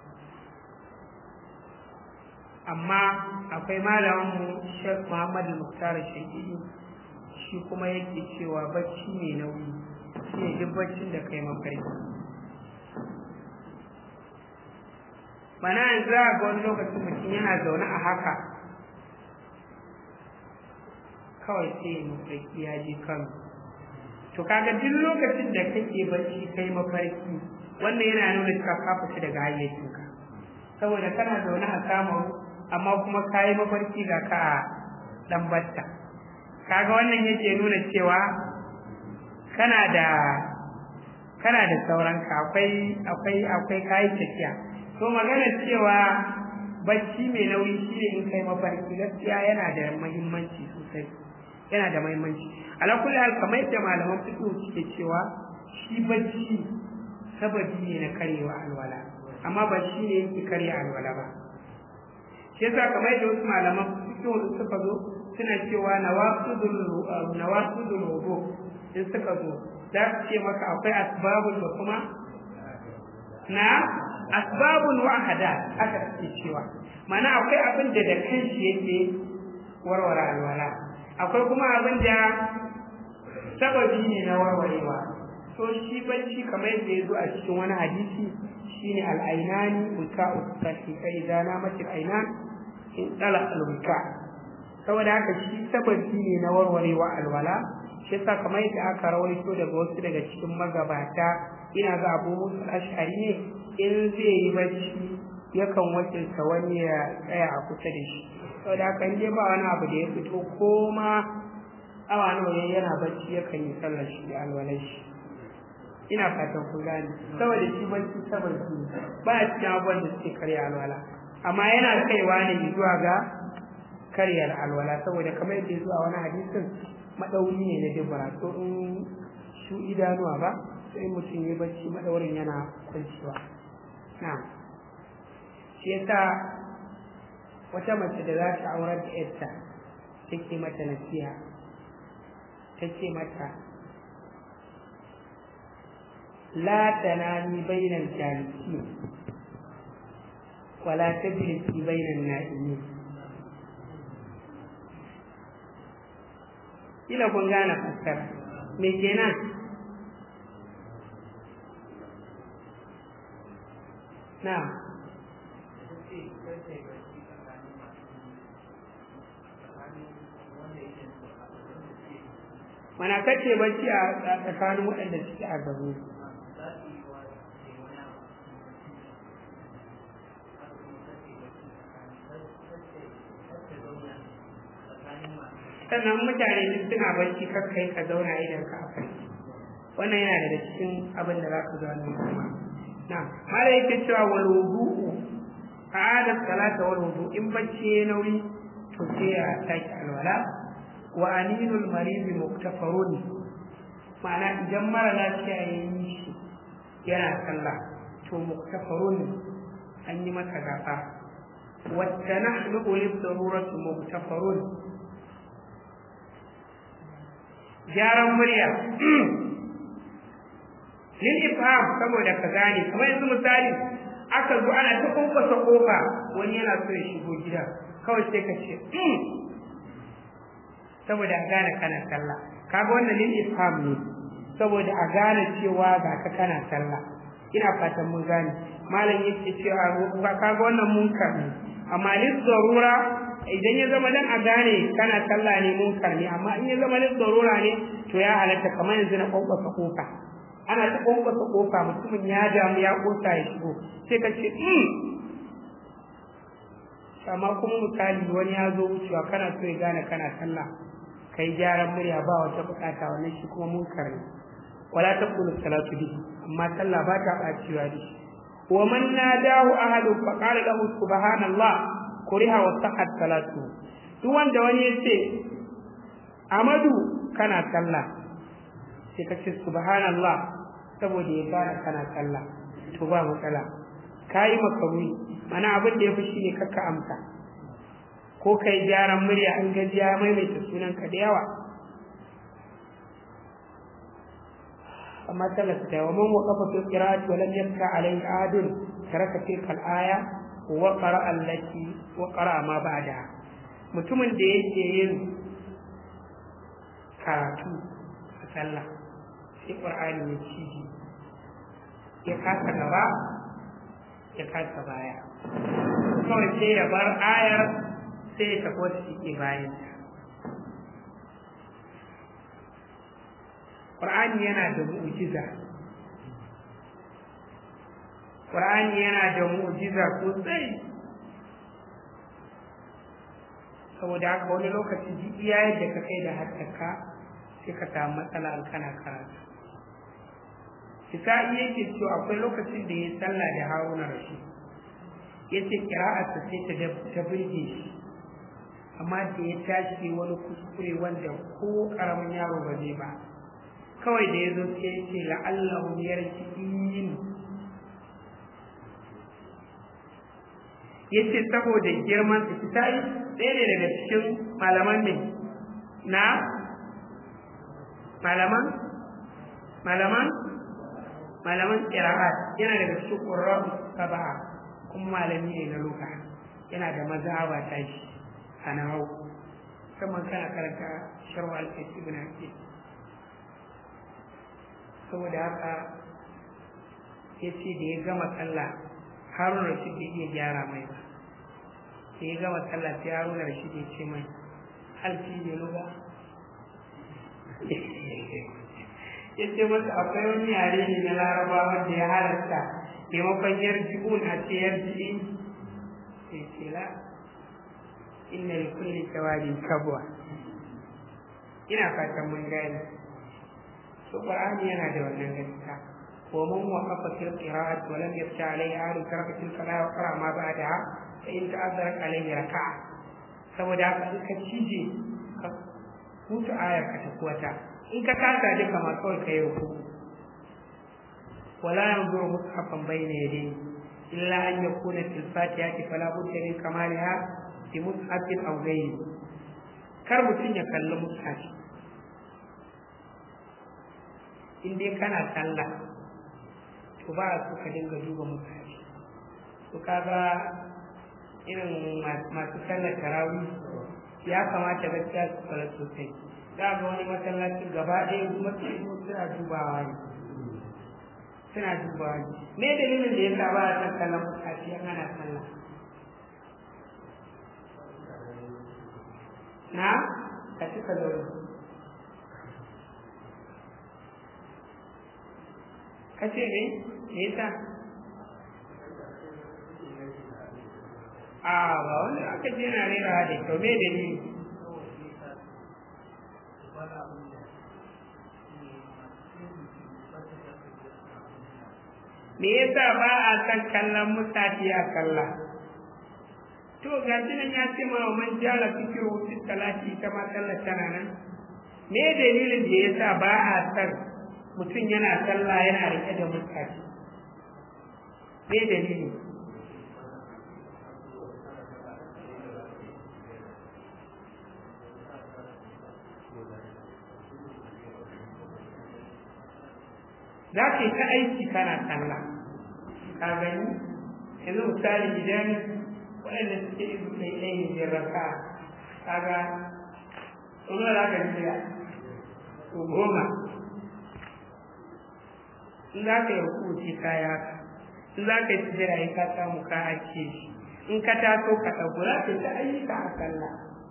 amma akwai malaminmu Sheikh Muhammad Muktar Shakiri shi kuma yake cewa bacci mai nauyi shi ne duk baccin da kai mafarki bana yanzu za ga wani lokacin mutum yana zaune a haka kawai sai ya mafarki ya je kano to kaga duk lokacin da kake bacci kai mafarki wannan yana nuna cewa ka fita daga hayyacinka saboda kana zaune a samu amma kuma ka yi mafarki ga ka a dan batta kaga wannan yake nuna cewa kana da kana da sauranka akwai akwai akwai kayi tafiya to magana cewa bacci mai nauyi shine in kai mafarki gaskiya yana da muhimmanci sosai yana da muhimmanci ala kulli hal kamar yadda malaman fiqh suke cewa shi bacci sababi ne na karewa alwala amma ba shi ne yake karya alwala ba shi yasa kamar yadda wasu malaman fiqh suka zo suna cewa nawaqidul nawaqidul wudu in suka zo za su ce maka akwai asbabun da kuma na asbabun wa ahadath aka ce cewa mana akwai abin da da kanshi yake warware alwala akwai kuma abin da sababi ne na warwarewa to shi bacci kamar yadda ya zo a cikin wani hadisi shine al'ainani wika usahi fa idza namat al'ainan in tala al-wika saboda haka shi sababi ne na warwarewa alwala shi yasa kamar yadda aka rawaito daga wasu daga cikin magabata ina ga Abu Musa Ash'ari ne in zai yi bacci yakan wakilta wani ya tsaya a kusa da shi saboda haka in dai ba wani abu da ya fito ko ma awa nawa yana bacci yakan yi sallar shi da alwalar shi ina fatan ku gane saboda shi bacci saboda ba a cikin abubuwan da suke karya alwala amma yana kaiwa ne zuwa ga karyar alwala saboda kamar yadda zuwa wani hadisin madauri ne na dubara to in shu idanuwa ba sai mutum ya bacci madaurin yana kwanciwa na'am shi yasa wata mace da za ta aurar da yarta take mata nasiha take mata لا تنامي بين الجالسين ولا تجلسي بين النائمين ila kun gane fassara me kenan na mana kace bacci a tsakanin waɗanda suke a gaba sannan mutane duk suna bacci kakkai ka zauna idan ka akai wannan yana daga cikin abin da za ka zauna kuma na mala yake cewa wal wudu'u a'ada salata wal wudu in bacci ya nauyi to sai ya sake alwala wa aninul marid muktafarun ma'ana idan mara lafiya ya yi shi yana sallah to muktafarun an yi masa gafa wata nahnu lil darurati muktafarun gyaran murya lil ifham saboda ka gane kamar yanzu misali aka zo ana ta kwankwasa kofa wani yana so ya shigo gida kawai sai ka ce saboda a gane kana sallah kaga wannan lil ifham ne saboda a gane cewa ga ka kana sallah ina fatan mun gane malam yake cewa kaga wannan munkar ne amma lil zarura idan ya zama dan a gane kana sallah ne munkar ne amma in ya zama lil zarura ne to ya halatta kamar yanzu na kwankwasa kofa ana ta kwankwasa kofa mutumin ya damu ya kosa ya shigo sai ka ce amma kuma misali wani ya zo wucewa kana so ya gane kana sallah kai gyaran murya ba wata bukata wannan shi kuma munkar ne wala taqulu salatu bihi amma sallah ba ta bacewa da shi wa man nadahu ahadu fa qala lahu subhanallah kuriha wa sahhat salatu duk wanda wani ya ce amadu kana sallah sai ka ce subhanallah saboda ya gane kana sallah to ba matsala kayi makaruni mana abin da ya fi shine kakka amsa ko kai gyaran murya an gaji ya maimaita sunanka da yawa amma talaka ta wa man waqafa fi qira'ati wa lam yabka alayhi adun taraka tilka al-aya wa qara'a allati wa qara'a ma ba'da mutumin da yake yin karatu a sallah sai qur'ani ya ciji ya kasa gaba ya kasa baya kawai sai ya bar ayar sai ya tafi wata take bayan Qur'ani yana da mu'jiza Qur'ani yana da mu'jiza sosai saboda haka wani lokaci duk iya yadda ka kai da haddaka sai ka samu matsala an kana karatu Isa'i yake cewa akwai lokacin da ya sallah da Haruna Rashid yace kira'arsa sai ta ta burge shi amma da ya tashi wani kuskure wanda ko karamin yaro ba zai ba kawai da ya zo sai ya ce la'allahu yarji'in ya ce saboda girman su ta yi ɗaya ne daga cikin malaman ne na malaman malaman malaman ƙira'at yana daga cikin ƙurrabu saba'a kuma malami ne na luka yana da mazhaba ta shi a nahau musamman kana karanta sharwa al-kashi ibn hakim saboda haka ya ce da ya gama sallah harun rashid bai iya gyara mai ba da ya gama sallah sai harun rashid ya ce mai halki ne luga ya ce masa akwai wani yare ne na laraba wanda ya halarta maimakon yarji'un a ce yarji'in sai ce la inna li kulli jawadin kabwa ina fatan mun gane to qur'ani yana da wannan gaskiya wa man waqafa fil qira'ati wa lam yafta alayhi ahad taraka tilka la yaqra ma ba'daha fa in ta'azzara alayhi raka'a saboda haka in ka cije ka hutu ayar ka ta kuwata in ka kasa duka ma kawai ka yi ruku wala yanzuru mushafan bayna yadayhi illa an yakuna fil fatihati fala budda min kamaliha bi mushafin aw ghayri kar mutum ya kalli mushafi in dai kana sallah to ba su ka dinga duba mushafi to kaga irin masu sallar tarawih ya kamata gaskiya su kula sosai za ga wani masallacin gaba ɗaya masallacin suna dubawa ne suna dubawa ne me dalilin da ya sa ba a san kallon mushafi an ana sallah na ka cika zaune ka ce ne me yasa a ba wanda aka je na rera da kyau me dalili me yasa ba a san kallon mutafi a kalla to ga nan ya ce ma man jala fikiru fi salati ita ma sallar tana nan me dalilin da yasa ba a san mutum yana sallah yana rike da mutafi me dalili za ka yi ta aiki kana sallah ka gani yanzu misali idan waɗanda suke izu kai ɗaya ne biyar raka kaga kuma za ka jira ko goma in za ka yi hukunci kaya ka in za ka yi tijira ya ka samu ka ake shi in ka taso ka ɗagu za ka yi ta ayyuka a sallah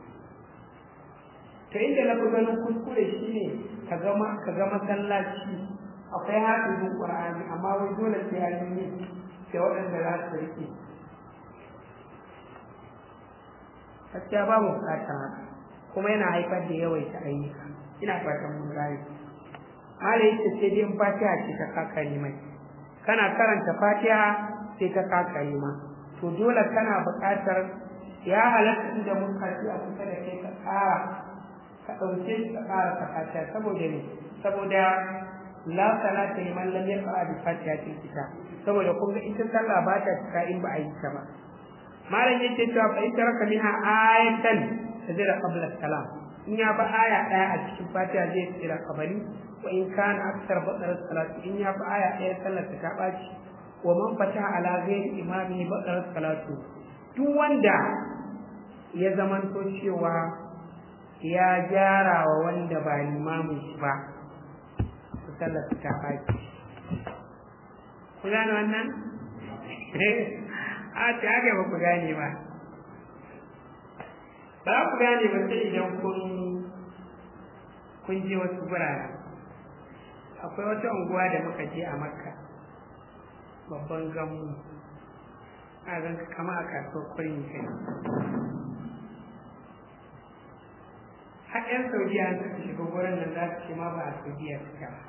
to inda na fi ganin kuskure shi ne ka ga masallaci akwai hafizin ƙur'ani amma wai dole sai ya yi sai waɗanda za su riƙe gaskiya ba mu buƙatar haka kuma yana haifar da yawaita ayyuka ina fatan mun gane malai yace sai dai in fatiha ce ta kakari mai kana karanta fatiha sai ta kakari ma to dole kana buƙatar ya halatta inda mun karfi a kusa da kai ka ƙara ka ɗauke shi ka ƙara ka fatiha saboda ne saboda la salata liman lam yaqra bi fatihatil kitab saboda kun ga ita sallah ba ta cika in ba a yi ta ba malam yace cewa fa ita raka minha ayatan tazira qabla salam in ya ba aya daya a cikin fatiha zai tsira kabari wa in kana aksar badar salatu in ya ba aya daya sallar ta baci wa man fataha ala ghairi imami badar salatu duk wanda ya zamanto cewa ya gyara wa wanda ba limamin shi ba sallar ta baki ku gane wannan a ta haka ba ku gane ba ba ku gane ba sai idan kun kun je wasu birane akwai wata unguwa da muka je a makka babban gamu a ganka kama a kasuwar kwarin kai har 'yan saudiya suka shiga wurin nan za su ce ma ba a saudiya suka ba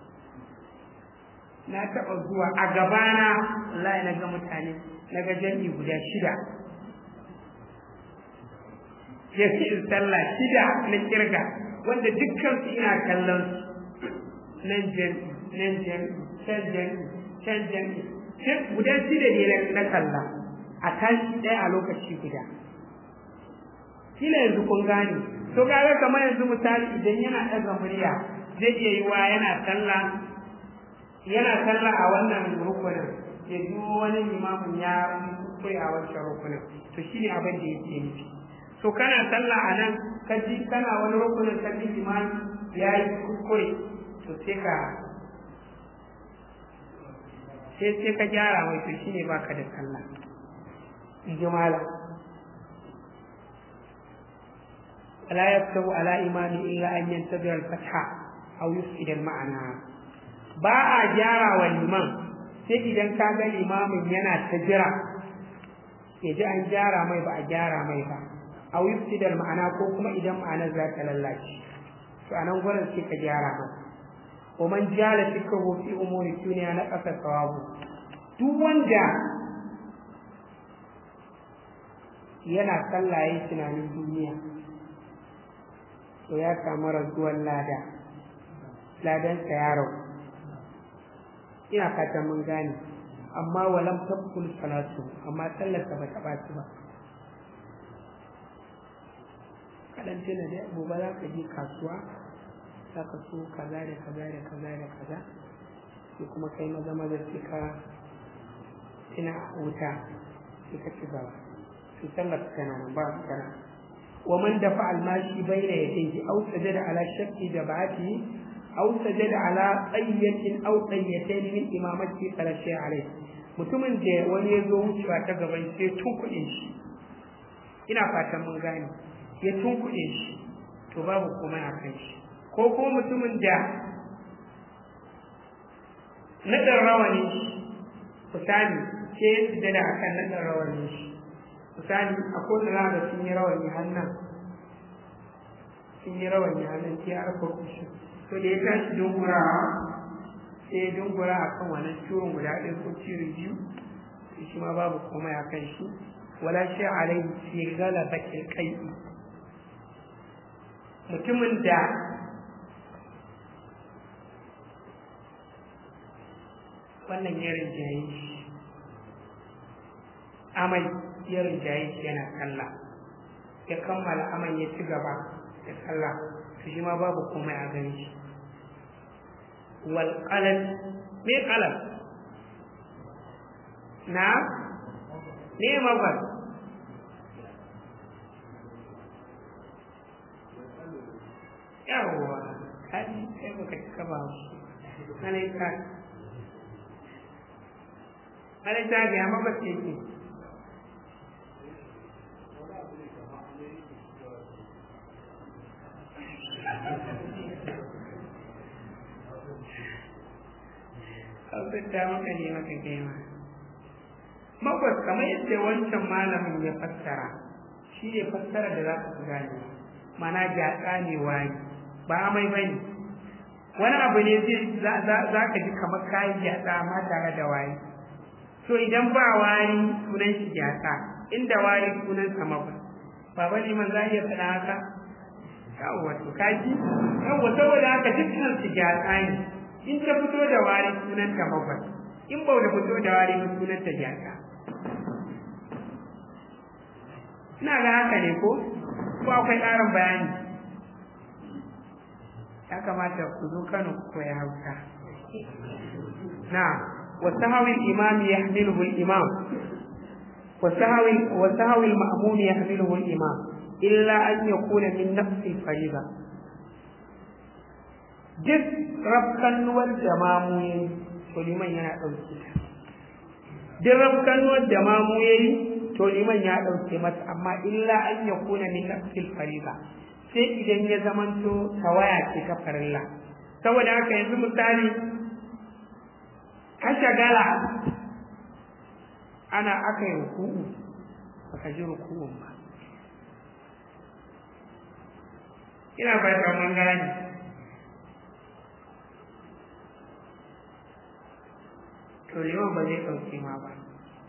na taɓa zuwa a gabana wallahi na ga mutane na ga jami'i guda shida jami'in sallah shida na kirga wanda dukkan su ina kallon su nan jami'i nan jami'i can jami'i can jami'i guda shida ne na kalla a tashi ɗaya a lokaci guda kila yanzu kun gane to kaga kamar yanzu misali idan yana ɗaga murya zai iya yi wa yana sallah yana sallah a wannan rukunin ya ji wani limamin ya kuskure a wancan rukunin to shine abin da yake nufi to kana sallah a nan ka ji kana wani rukunin ka ji limami ya yi kuskure to sai ka sai sai ka gyara mai to shine baka da sallah in ji malam ولا يكتب على إمام إلا أن ينتظر الفتح أو يفسد المعنى ba a gyara wa liman sai idan ka ga limamin yana ta jira ya ji an gyara mai ba a gyara mai ba a yufsidar ma'ana ko kuma idan ma'anar za ta lallace to a nan gurin sai ka gyara masa wa man jala fikrahu fi umuri duniya na ƙasa sawabu duk wanda yana sallah yayin tunanin duniya to ya samu raguwar lada ladansa ya ragu ina fatan mun gane amma walam tabkul salatu amma sallarsa ba ta ɓaci ba kaɗan tuna dai gobe za ka je kasuwa za ka so kaza da kaza da kaza da kaza sai kuma kai maza maza sai ka tuna wuta sai ka ci gaba sai sallar tana nan ba tana ومن دفع الماشي بين يديه أو سجد على شك جبعته أو سجد على قية أو قيتين من إمامته فلا شيء عليه mutumin da wani ya zo wucewa ta gaban sai tunkuɗe shi ina fatan mun gane ya tunkuɗe shi to babu kuma a kan shi ko kuma mutumin da naɗin rawani misali ke ya sujada a kan naɗin rawani shi misali a kowane rana sun yi rawani hannun sun yi rawani hannun sai ya rufe kushi to da ya tashi dungura sai ya dungura a kan wannan ciwon guda ɗaya ko ciwon biyu to shi ma babu komai a kan shi wala shi alai fi galabatil kai mutumin da wannan ya rinjaye shi amai ya rinjaye shi yana sallah ya kammala aman ya ci gaba da sallah to shi ma babu komai a gani shi wal qalam me qalam na ne mafar yawwa kaji sai baka cika ba shi alaika alaika ga ya mafar ce ke ta maka ne maka gaima makwas kamar yadda wancan malamin ya fassara shi ne fassara da za ka fi gane mana gyatsa ne wani ba amai ba ne wani abu ne zai za ka ji kamar kayan gyatsa amma tare da wani so idan ba wani sunan shi gyatsa inda wani sunan sa makwas baba liman za a iya faɗa haka yawwa to kaji yawwa saboda haka dukkan su gyatsa ne in ta fito da wari sunan ta bakwai in ba da fito da wari ba sunan ta jaka ina ga haka ne ko ko akwai ƙarin bayani ya kamata ku zo Kano ku koya Hausa na wasahawi imam yahmiluhu al-imam wasahawi wasahawi al-ma'mum yahmiluhu al-imam illa an yakuna min nafsi al-fariida duk rafkannuwar da mamu ya yi to liman yana ɗauke ta duk rafkannuwar da mamu ya yi to liman ya ɗauke masa amma illa an ya kuna min nafsil fariza sai idan ya zamanto tawaya ce ta farilla saboda haka yanzu misali ka shagala ana aka yi ruku'u baka ji ruku'un ba ina fata mun gane to liman ba zai ɗauke ma ba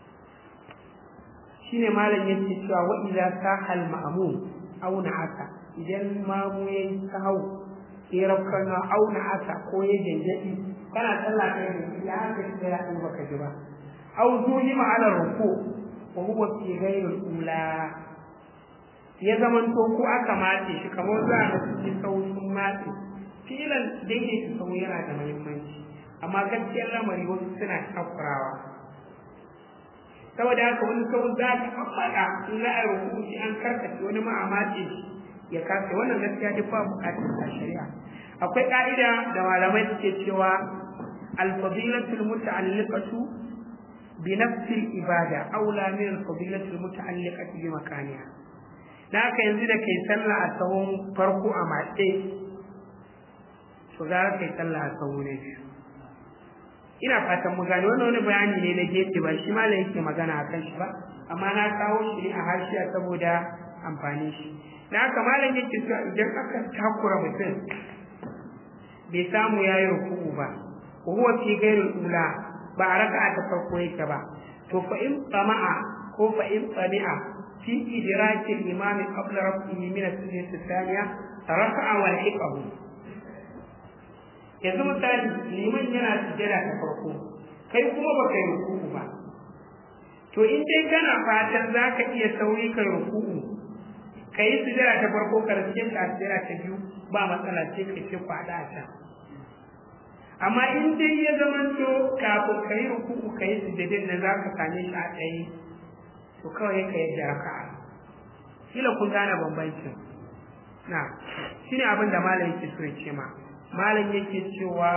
shine malam yake cewa wa idza sahal ma'mum aw na'ata idan mamu yayi sahau ya rabkana aw na'ata ko ya janjadi kana sallah kai da ya haka shi ya in baka ji ba aw zuhima ala ruku wa huwa fi ghairi ula ya zaman to ko aka mace shi kamar za a cikin sautin mace filan daidaita sau yana da muhimmanci amma gaskiyar lamari wasu suna takurawa saboda haka wani sau za ka faɗa in za a yi hukunci an karkace wani ma a mace ya kasa wannan gaskiya duk ba buƙatar a shari'a akwai ƙa'ida da malamai suke cewa alfadilatul muta'alliqatu bi nafsil ibada aula min alfadilatul muta'alliqati bi makaniha da haka yanzu da kai sallah a tsawon farko a matse to za ka yi sallah a tsawon na biyu ina fatan mu gane wannan wani bayani ne na gefe ba shi malam yake magana a kan shi ba amma na kawo shi ne a hashiya saboda amfani shi da haka malam yake cewa idan aka takura mutum bai samu ya yi ruku'u ba ko huwa fi ghairil ula ba a raka'a ta farko yake ba to fa in tsama'a ko fa in tsami'a fi idraki al-imam qabla rafihi min as-sunnah ath-thaniya raka'a wa hiqahu yanzu misali liman yana sujjada ta farko kai kuma baka yi ruku'u ba to in dai kana fatan za ka iya sauri ka ruku'u ka yi sujjada ta farko ka rike ta sujjada ta biyu ba matsala sai ka ce kwada a can amma in dai ya zamanto kafin ka yi ruku'u ka yi sujjadin nan za ka same shi a tsaye to kawai ka yadda raka'a kila kun gane bambancin na shine abin da malam yake so ya ce ma malam yake cewa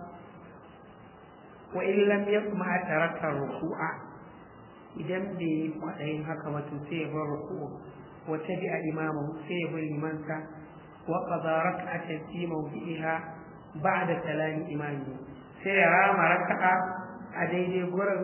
wa in lam yasma taraka ruku'a idan bai yi kwaɗayin haka ba to sai ya bar ruku'u wa tabi'a imamu sai ya bar limansa wa qada rak'atan fi mawdi'iha ba'da salami imami sai ya rama raka'a a daidai gurin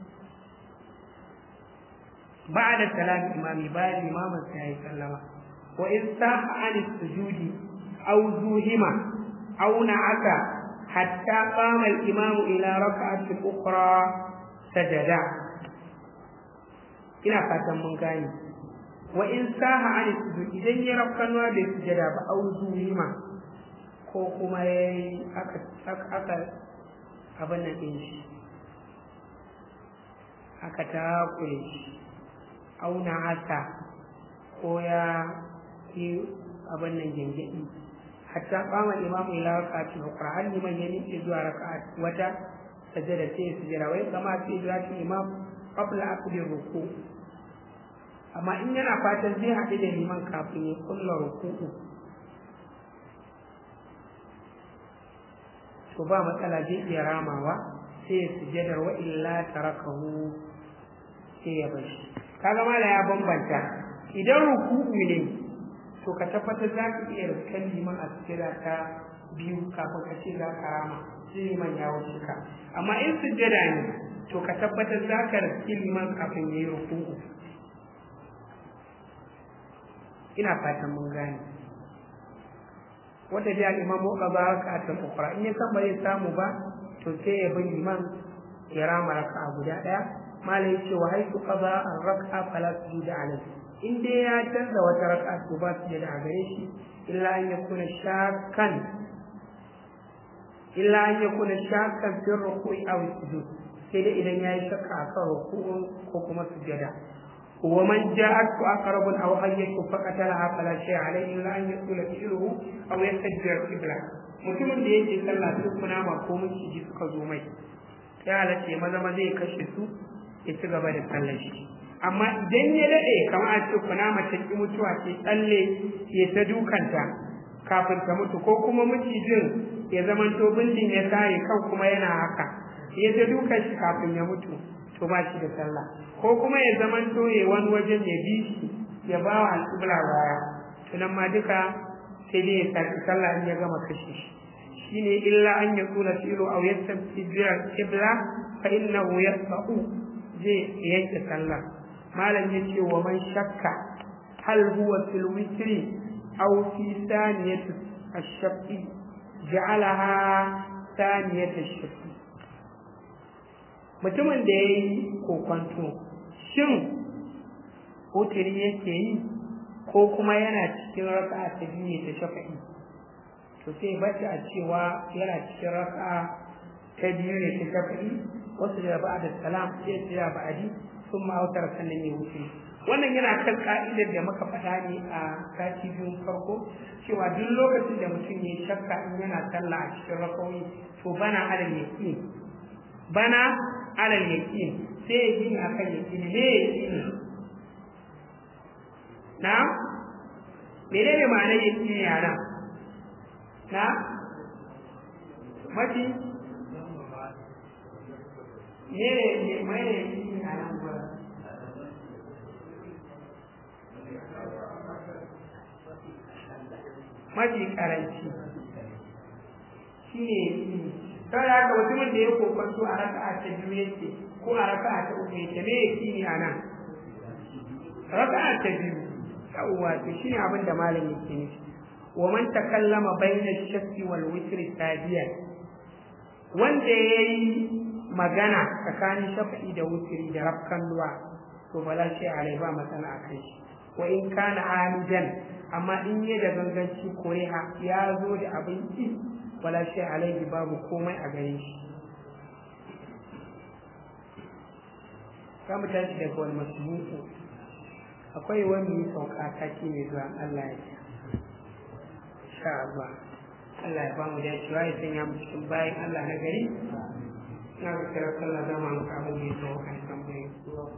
ba'da salami imami bayan limamin sa yayi sallama wa in saha an sujudi aw zuhima أو نعك حتى قام الإمام إلى ركعة أخرى سجدا ina fatan mun gane wa in saha an sujud idan ya rafkanwa bai sujada ba au zuhima ko kuma yayi aka aka abin nan din shi aka takure shi auna haka ko ya yi abin nan gengedi hatta qama imamu ila rak'ati ukhra hal liman yamiqi zuwa rak'at wata sajada sai sujada wai kama sai idraki imam qabla akli ruku amma in yana fatan zai haɗu da liman kafin ya kulla ruku'u to ba matsala zai iya ramawa sai ya sujadar wa illa tarakahu sai ya bashi kaga mala ya bambanta idan ruku'u ne to ka tabbatar za ka iya riskan liman a sujada ta biyu kafin ka ce za ka rama sai liman ya wuce ka amma in sujada ne to ka tabbatar za ka riski liman kafin ya yi ruku'u ina fatan mun gane wata da imam ko ba ka ta ukra in ya san ba zai samu ba to sai ya bi liman ya rama raka'a guda daya malai yace wa haitu qada ar-rak'a fala sujuda alayhi in dai ya canza wata raka'a to ba su da gare shi illa an yakuna shakkan illa an yakuna shakkan fi ruku'i aw sujud sai dai idan yayi shakka akan ruku'un ko kuma sujada wa man ja'at aqrabun aw hayyatu faqatalaha fala shay'a alayhi illa an yaqula fi'luhu aw yastajjir qibla mutumin da yake sallah duk kunama ko miciji suka zo mai ya halace maza maza ya kashe su ya ci gaba da sallar shi amma idan ya daɗe kamar a ce kunama ta ki mutuwa ce tsalle ya ta dukanta kafin ta mutu ko kuma macijin ya zamanto bindin ya sare kan kuma yana haka ya ta dukan shi kafin ya mutu to ba shi da sallah ko kuma ya zamanto ya wani wajen ya bi shi ya ba wa al'ubla baya to nan ma duka sai dai ya saki sallah in ya gama kashe shi shine illa an yakuna fi'lu aw yastabti bil qibla fa innahu yasau zai yanke sallah malam yace wa man shakka hal huwa fil witri aw fi thaniyati ash-shafi ja'alaha thaniyati ash-shafi mutumin da yayi kokonto shin wutiri yake yi ko kuma yana cikin raka'a ta biyu ne ta shafa'i to sai bace a cewa yana cikin raka'a ta biyu ne ta shafa'i wasu da ba da salam sai ya ba'adi sun ma'autar sannan ya wuce wannan yana kan ka'idar da muka faɗa ne a sati biyun farko cewa duk lokacin da mutum ya shakka in yana sallah a cikin rakawoyi to bana alal yaqin bana alal yaqin sai ya gini akan yaqin me yaqin na menene ma'anar yaqin yana na mafi ne ne mai yaqin a nan gurin mafi karanci shi ne saboda haka mutumin da ya kokonto a raka'a ta biyu yake ko a raka'a ta uku yake me yake ne a nan raka'a ta biyu yawwa to shine abin da malam yake nufi wa man takallama bayna shakki wal witri sadiyan wanda yayi magana tsakanin shafa'i da wutri da rafkan luwa to bala shi alai ba matsala akan shi wa in kana amidan amma in yi da ganganci koreha ya zo da abin ki wala shi alaihi babu komai a gare shi za mu tashi daga wani masumuku akwai wani yi sauka taki mai zuwa Allah ya ce sha Allah Allah ya bamu da cewa ya sanya mu cikin bayan Allah na gari na ga kira sallah zama mu abin da ya sauka kan tambayi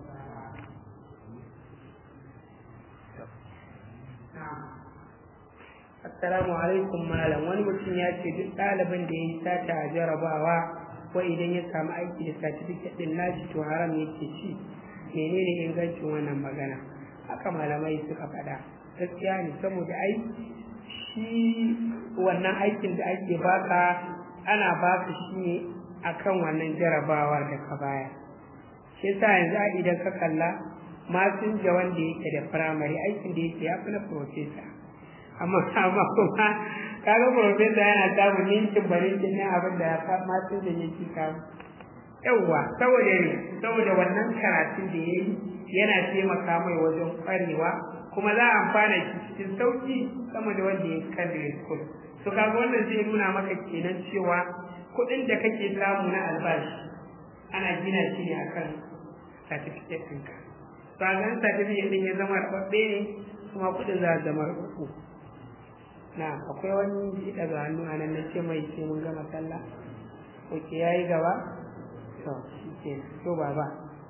Assalamu alaikum malam wani mutum ya ce duk ɗalibin da ya yi sata a jarabawa ko idan ya samu aiki da certificate din nashi to haram yake ci menene ingancin wannan magana haka malamai suka faɗa gaskiya ne saboda ai shi wannan aikin da ake baka ana baka shi ne akan wannan jarabawar da ka baya shi yasa yanzu a idan ka kalla masinja wanda yake da firamare aikin da yake ya fi na profesa amma amma kuma kaga profesa yana samun ninkin barinkin ne abin da ya masinja yake samu yawwa saboda ne saboda wannan karatun da ya yi yana taimaka mai wajen kwarewa kuma za a amfana shi cikin sauki sama da wanda ya yi secondary school to kaga wannan zai nuna maka kenan cewa kuɗin da kake samu na albashi ana gina shi ne akan certificate ɗinka to a ganin certificate ɗin ya zama rababbe ne kuma kuɗin za a zama rababbu na akwai wani daga hannu a nan na ce mai sai mun gama sallah oke ya yi gaba to shi ke to baba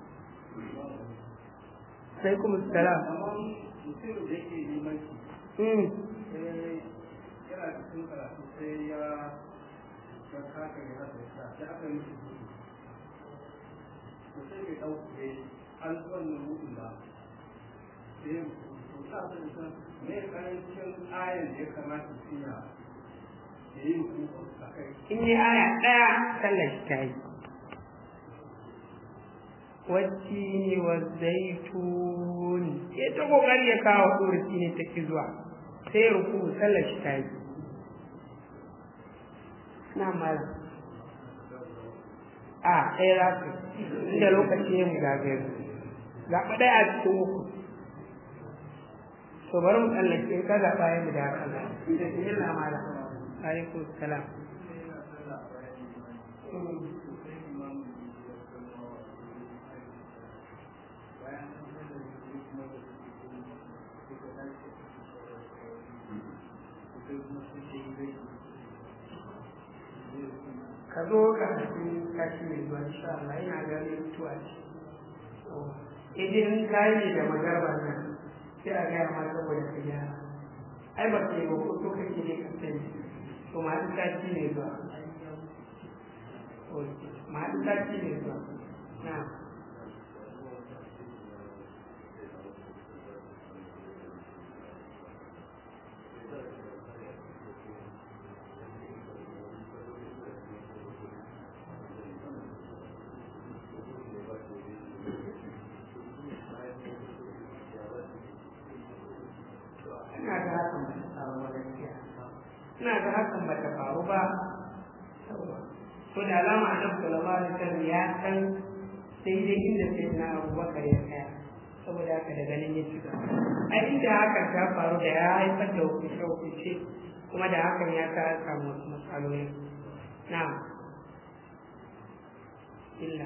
sai kuma salam mutum da yake limanci mm yana cikin karatu sai ya ya kaka ya hasa sa sai aka yi shi gudu to sai mai ɗauke an wannan gudun ba sai ya to sa su da me karancin ayan da ya kamata su ya ya yi hukuku a kai in yi aya ɗaya sallar shi ta yi والتين والزيتون ya ta kokari ya kawo ɗorci ne ta ki zuwa sai ya ruku sallar shi ta yi na mala a ɗaya za su inda lokaci ya mu zagaye zaɓa ɗaya a cikin uku to bari mu tsallake in ka zaɓa ya mu da haka da yin mala alaikum salam ka zo ka tafi kashi mai zuwa insha Allah ina ga ne mutuwa ce idan ka yi da magarba nan sai a gaya ma saboda ka gyara ai ba ka yi ba ko to kake ne ka sani to ma duk kashi ne zuwa ma duk kashi ne zuwa na ga hakan ba ta faru ba to da alama annabi sallallahu alaihi wasallam ya san daidai inda sai na abubakar ya tsaya saboda haka daga nan ya cika a inda hakan ta faru da ya haifar da hukunce hukunce kuma da hakan ya sa an samu wasu matsaloli na illa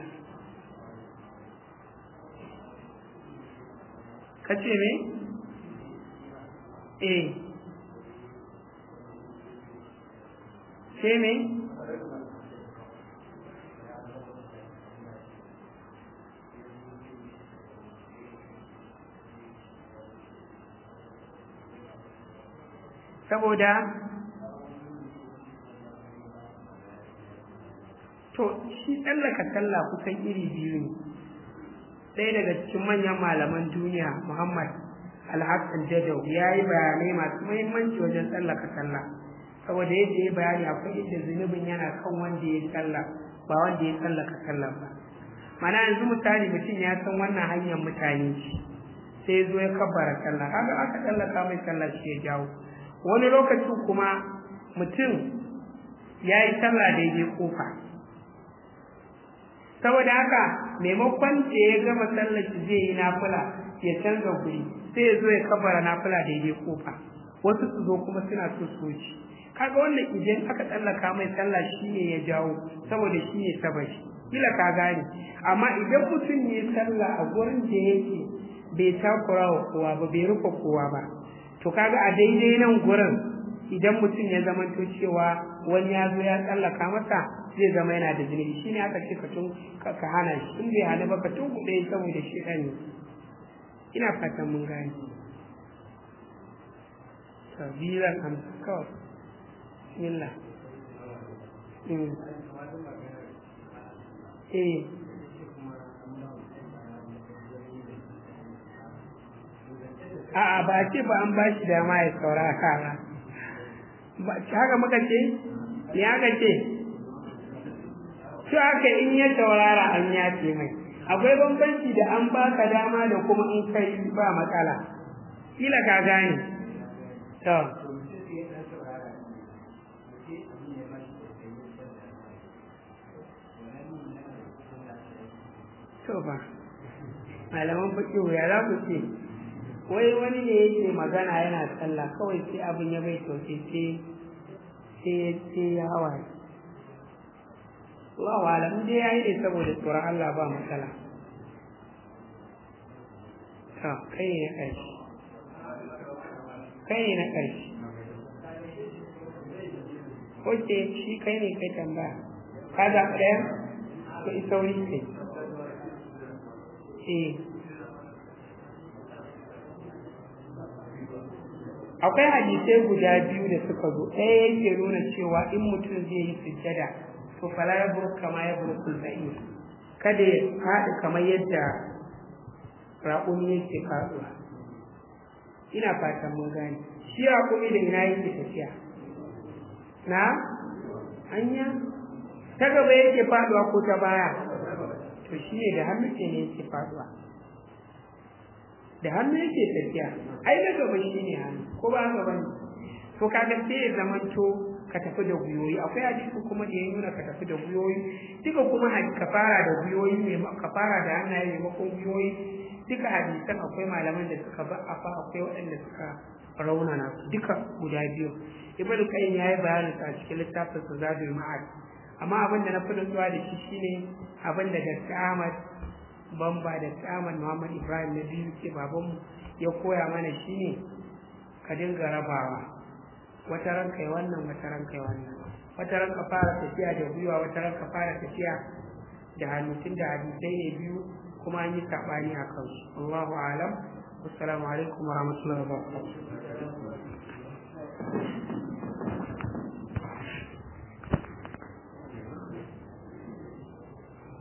ka ce me eh sai me saboda to shi tsallaka sallah kusan iri biyu ne ɗaya daga cikin manyan malaman duniya muhammad alhassan jadau ya yi bayanai masu muhimmanci wajen tsallaka sallah saboda yadda ya bayani akwai inda zunubin yana kan wanda ya sallah ba wanda ya tsallaka sallah ba mana yanzu misali mutum ya san wannan hanyar mutane ce sai zo ya kabbara sallah kaga aka tsallaka mai sallah shi ya jawo wani lokacin kuma mutum ya yi sallah daidai kofa saboda haka maimakon da ya gama sallar shi zai yi nafila ya canza guri sai ya zo ya kabara nafila daidai kofa wasu su zo kuma suna so su ci kaga wannan idan aka tsallaka mai sallah shine ya jawo saboda shine sabashi kila ka gane amma idan mutum ya sallah a gurin da yake bai takura wa kowa ba bai rufe kowa ba to kaga a daidai nan gurin idan mutum ya zamanto cewa wani ya zo ya tsallaka masa zai zama yana da zunubi shine aka ce ka tun ka hana shi in bai hana ba ka tun kuɗe saboda shi ɗan ne ina fatan mun gane sabilan amsa kawai bismillah eh a'a ba ce ba an ba shi dama ya saurara ba haka muka ce me aka ce shi haka in ya saurara an yace mai akwai bambanci da an baka dama da kuma in kai ba matsala kila ka gane to to ba malaman fiƙihu ya za ku ce wai wani ne yake magana yana sallah kawai sai abin ya bai sauke sai sai ya hawa Allah wa alam dai yayi ne saboda tsoron Allah ba matsala to kai ne na ƙarshe kai ne na ƙarshe Oke shi kai ne kai tambaya ka zaɓi ɗaya ko isauri ce eh akwai hadisai guda biyu da suka zo ɗaya yake nuna cewa in mutum zai yi sujjada to fala ya buru kama ya buru kulba'i kada ya faɗi kamar yadda raƙumi yake faɗuwa ina fatan mun gane shi raƙumi da ina yake tafiya na hanya ta gaba yake faɗuwa ko ta baya to shi ne da hannu ke ne yake faɗuwa da hannu yake tafiya ai na gaba shi ne hannu ko ba haka bane to kaga sai ya zamanto ka tafi da guyoyi akwai hadisi kuma da ya nuna ka tafi da guyoyi duka kuma ka fara da guyoyi mai ka fara da hannaye maimakon guyoyi duka hadisan akwai malaman da suka ba afa akwai waɗanda suka raunana su duka guda biyu ibn qayyim yayi bayanin a cikin littafin sa zadul ma'ad amma abin da na fi nutsuwa da shi shine abin da Dr. Ahmad bamba da Ahmad Muhammad Ibrahim na biyu ke babanmu ya koya mana shine ka dinga rabawa wata ran kai wannan wata ran kai wannan wata ran ka fara tafiya da gwiwa wata ran ka fara tafiya da hannu tun da hadisai ne biyu kuma an yi saɓani a kansu Allahu alam assalamu alaikum wa rahmatullahi wa barakatuh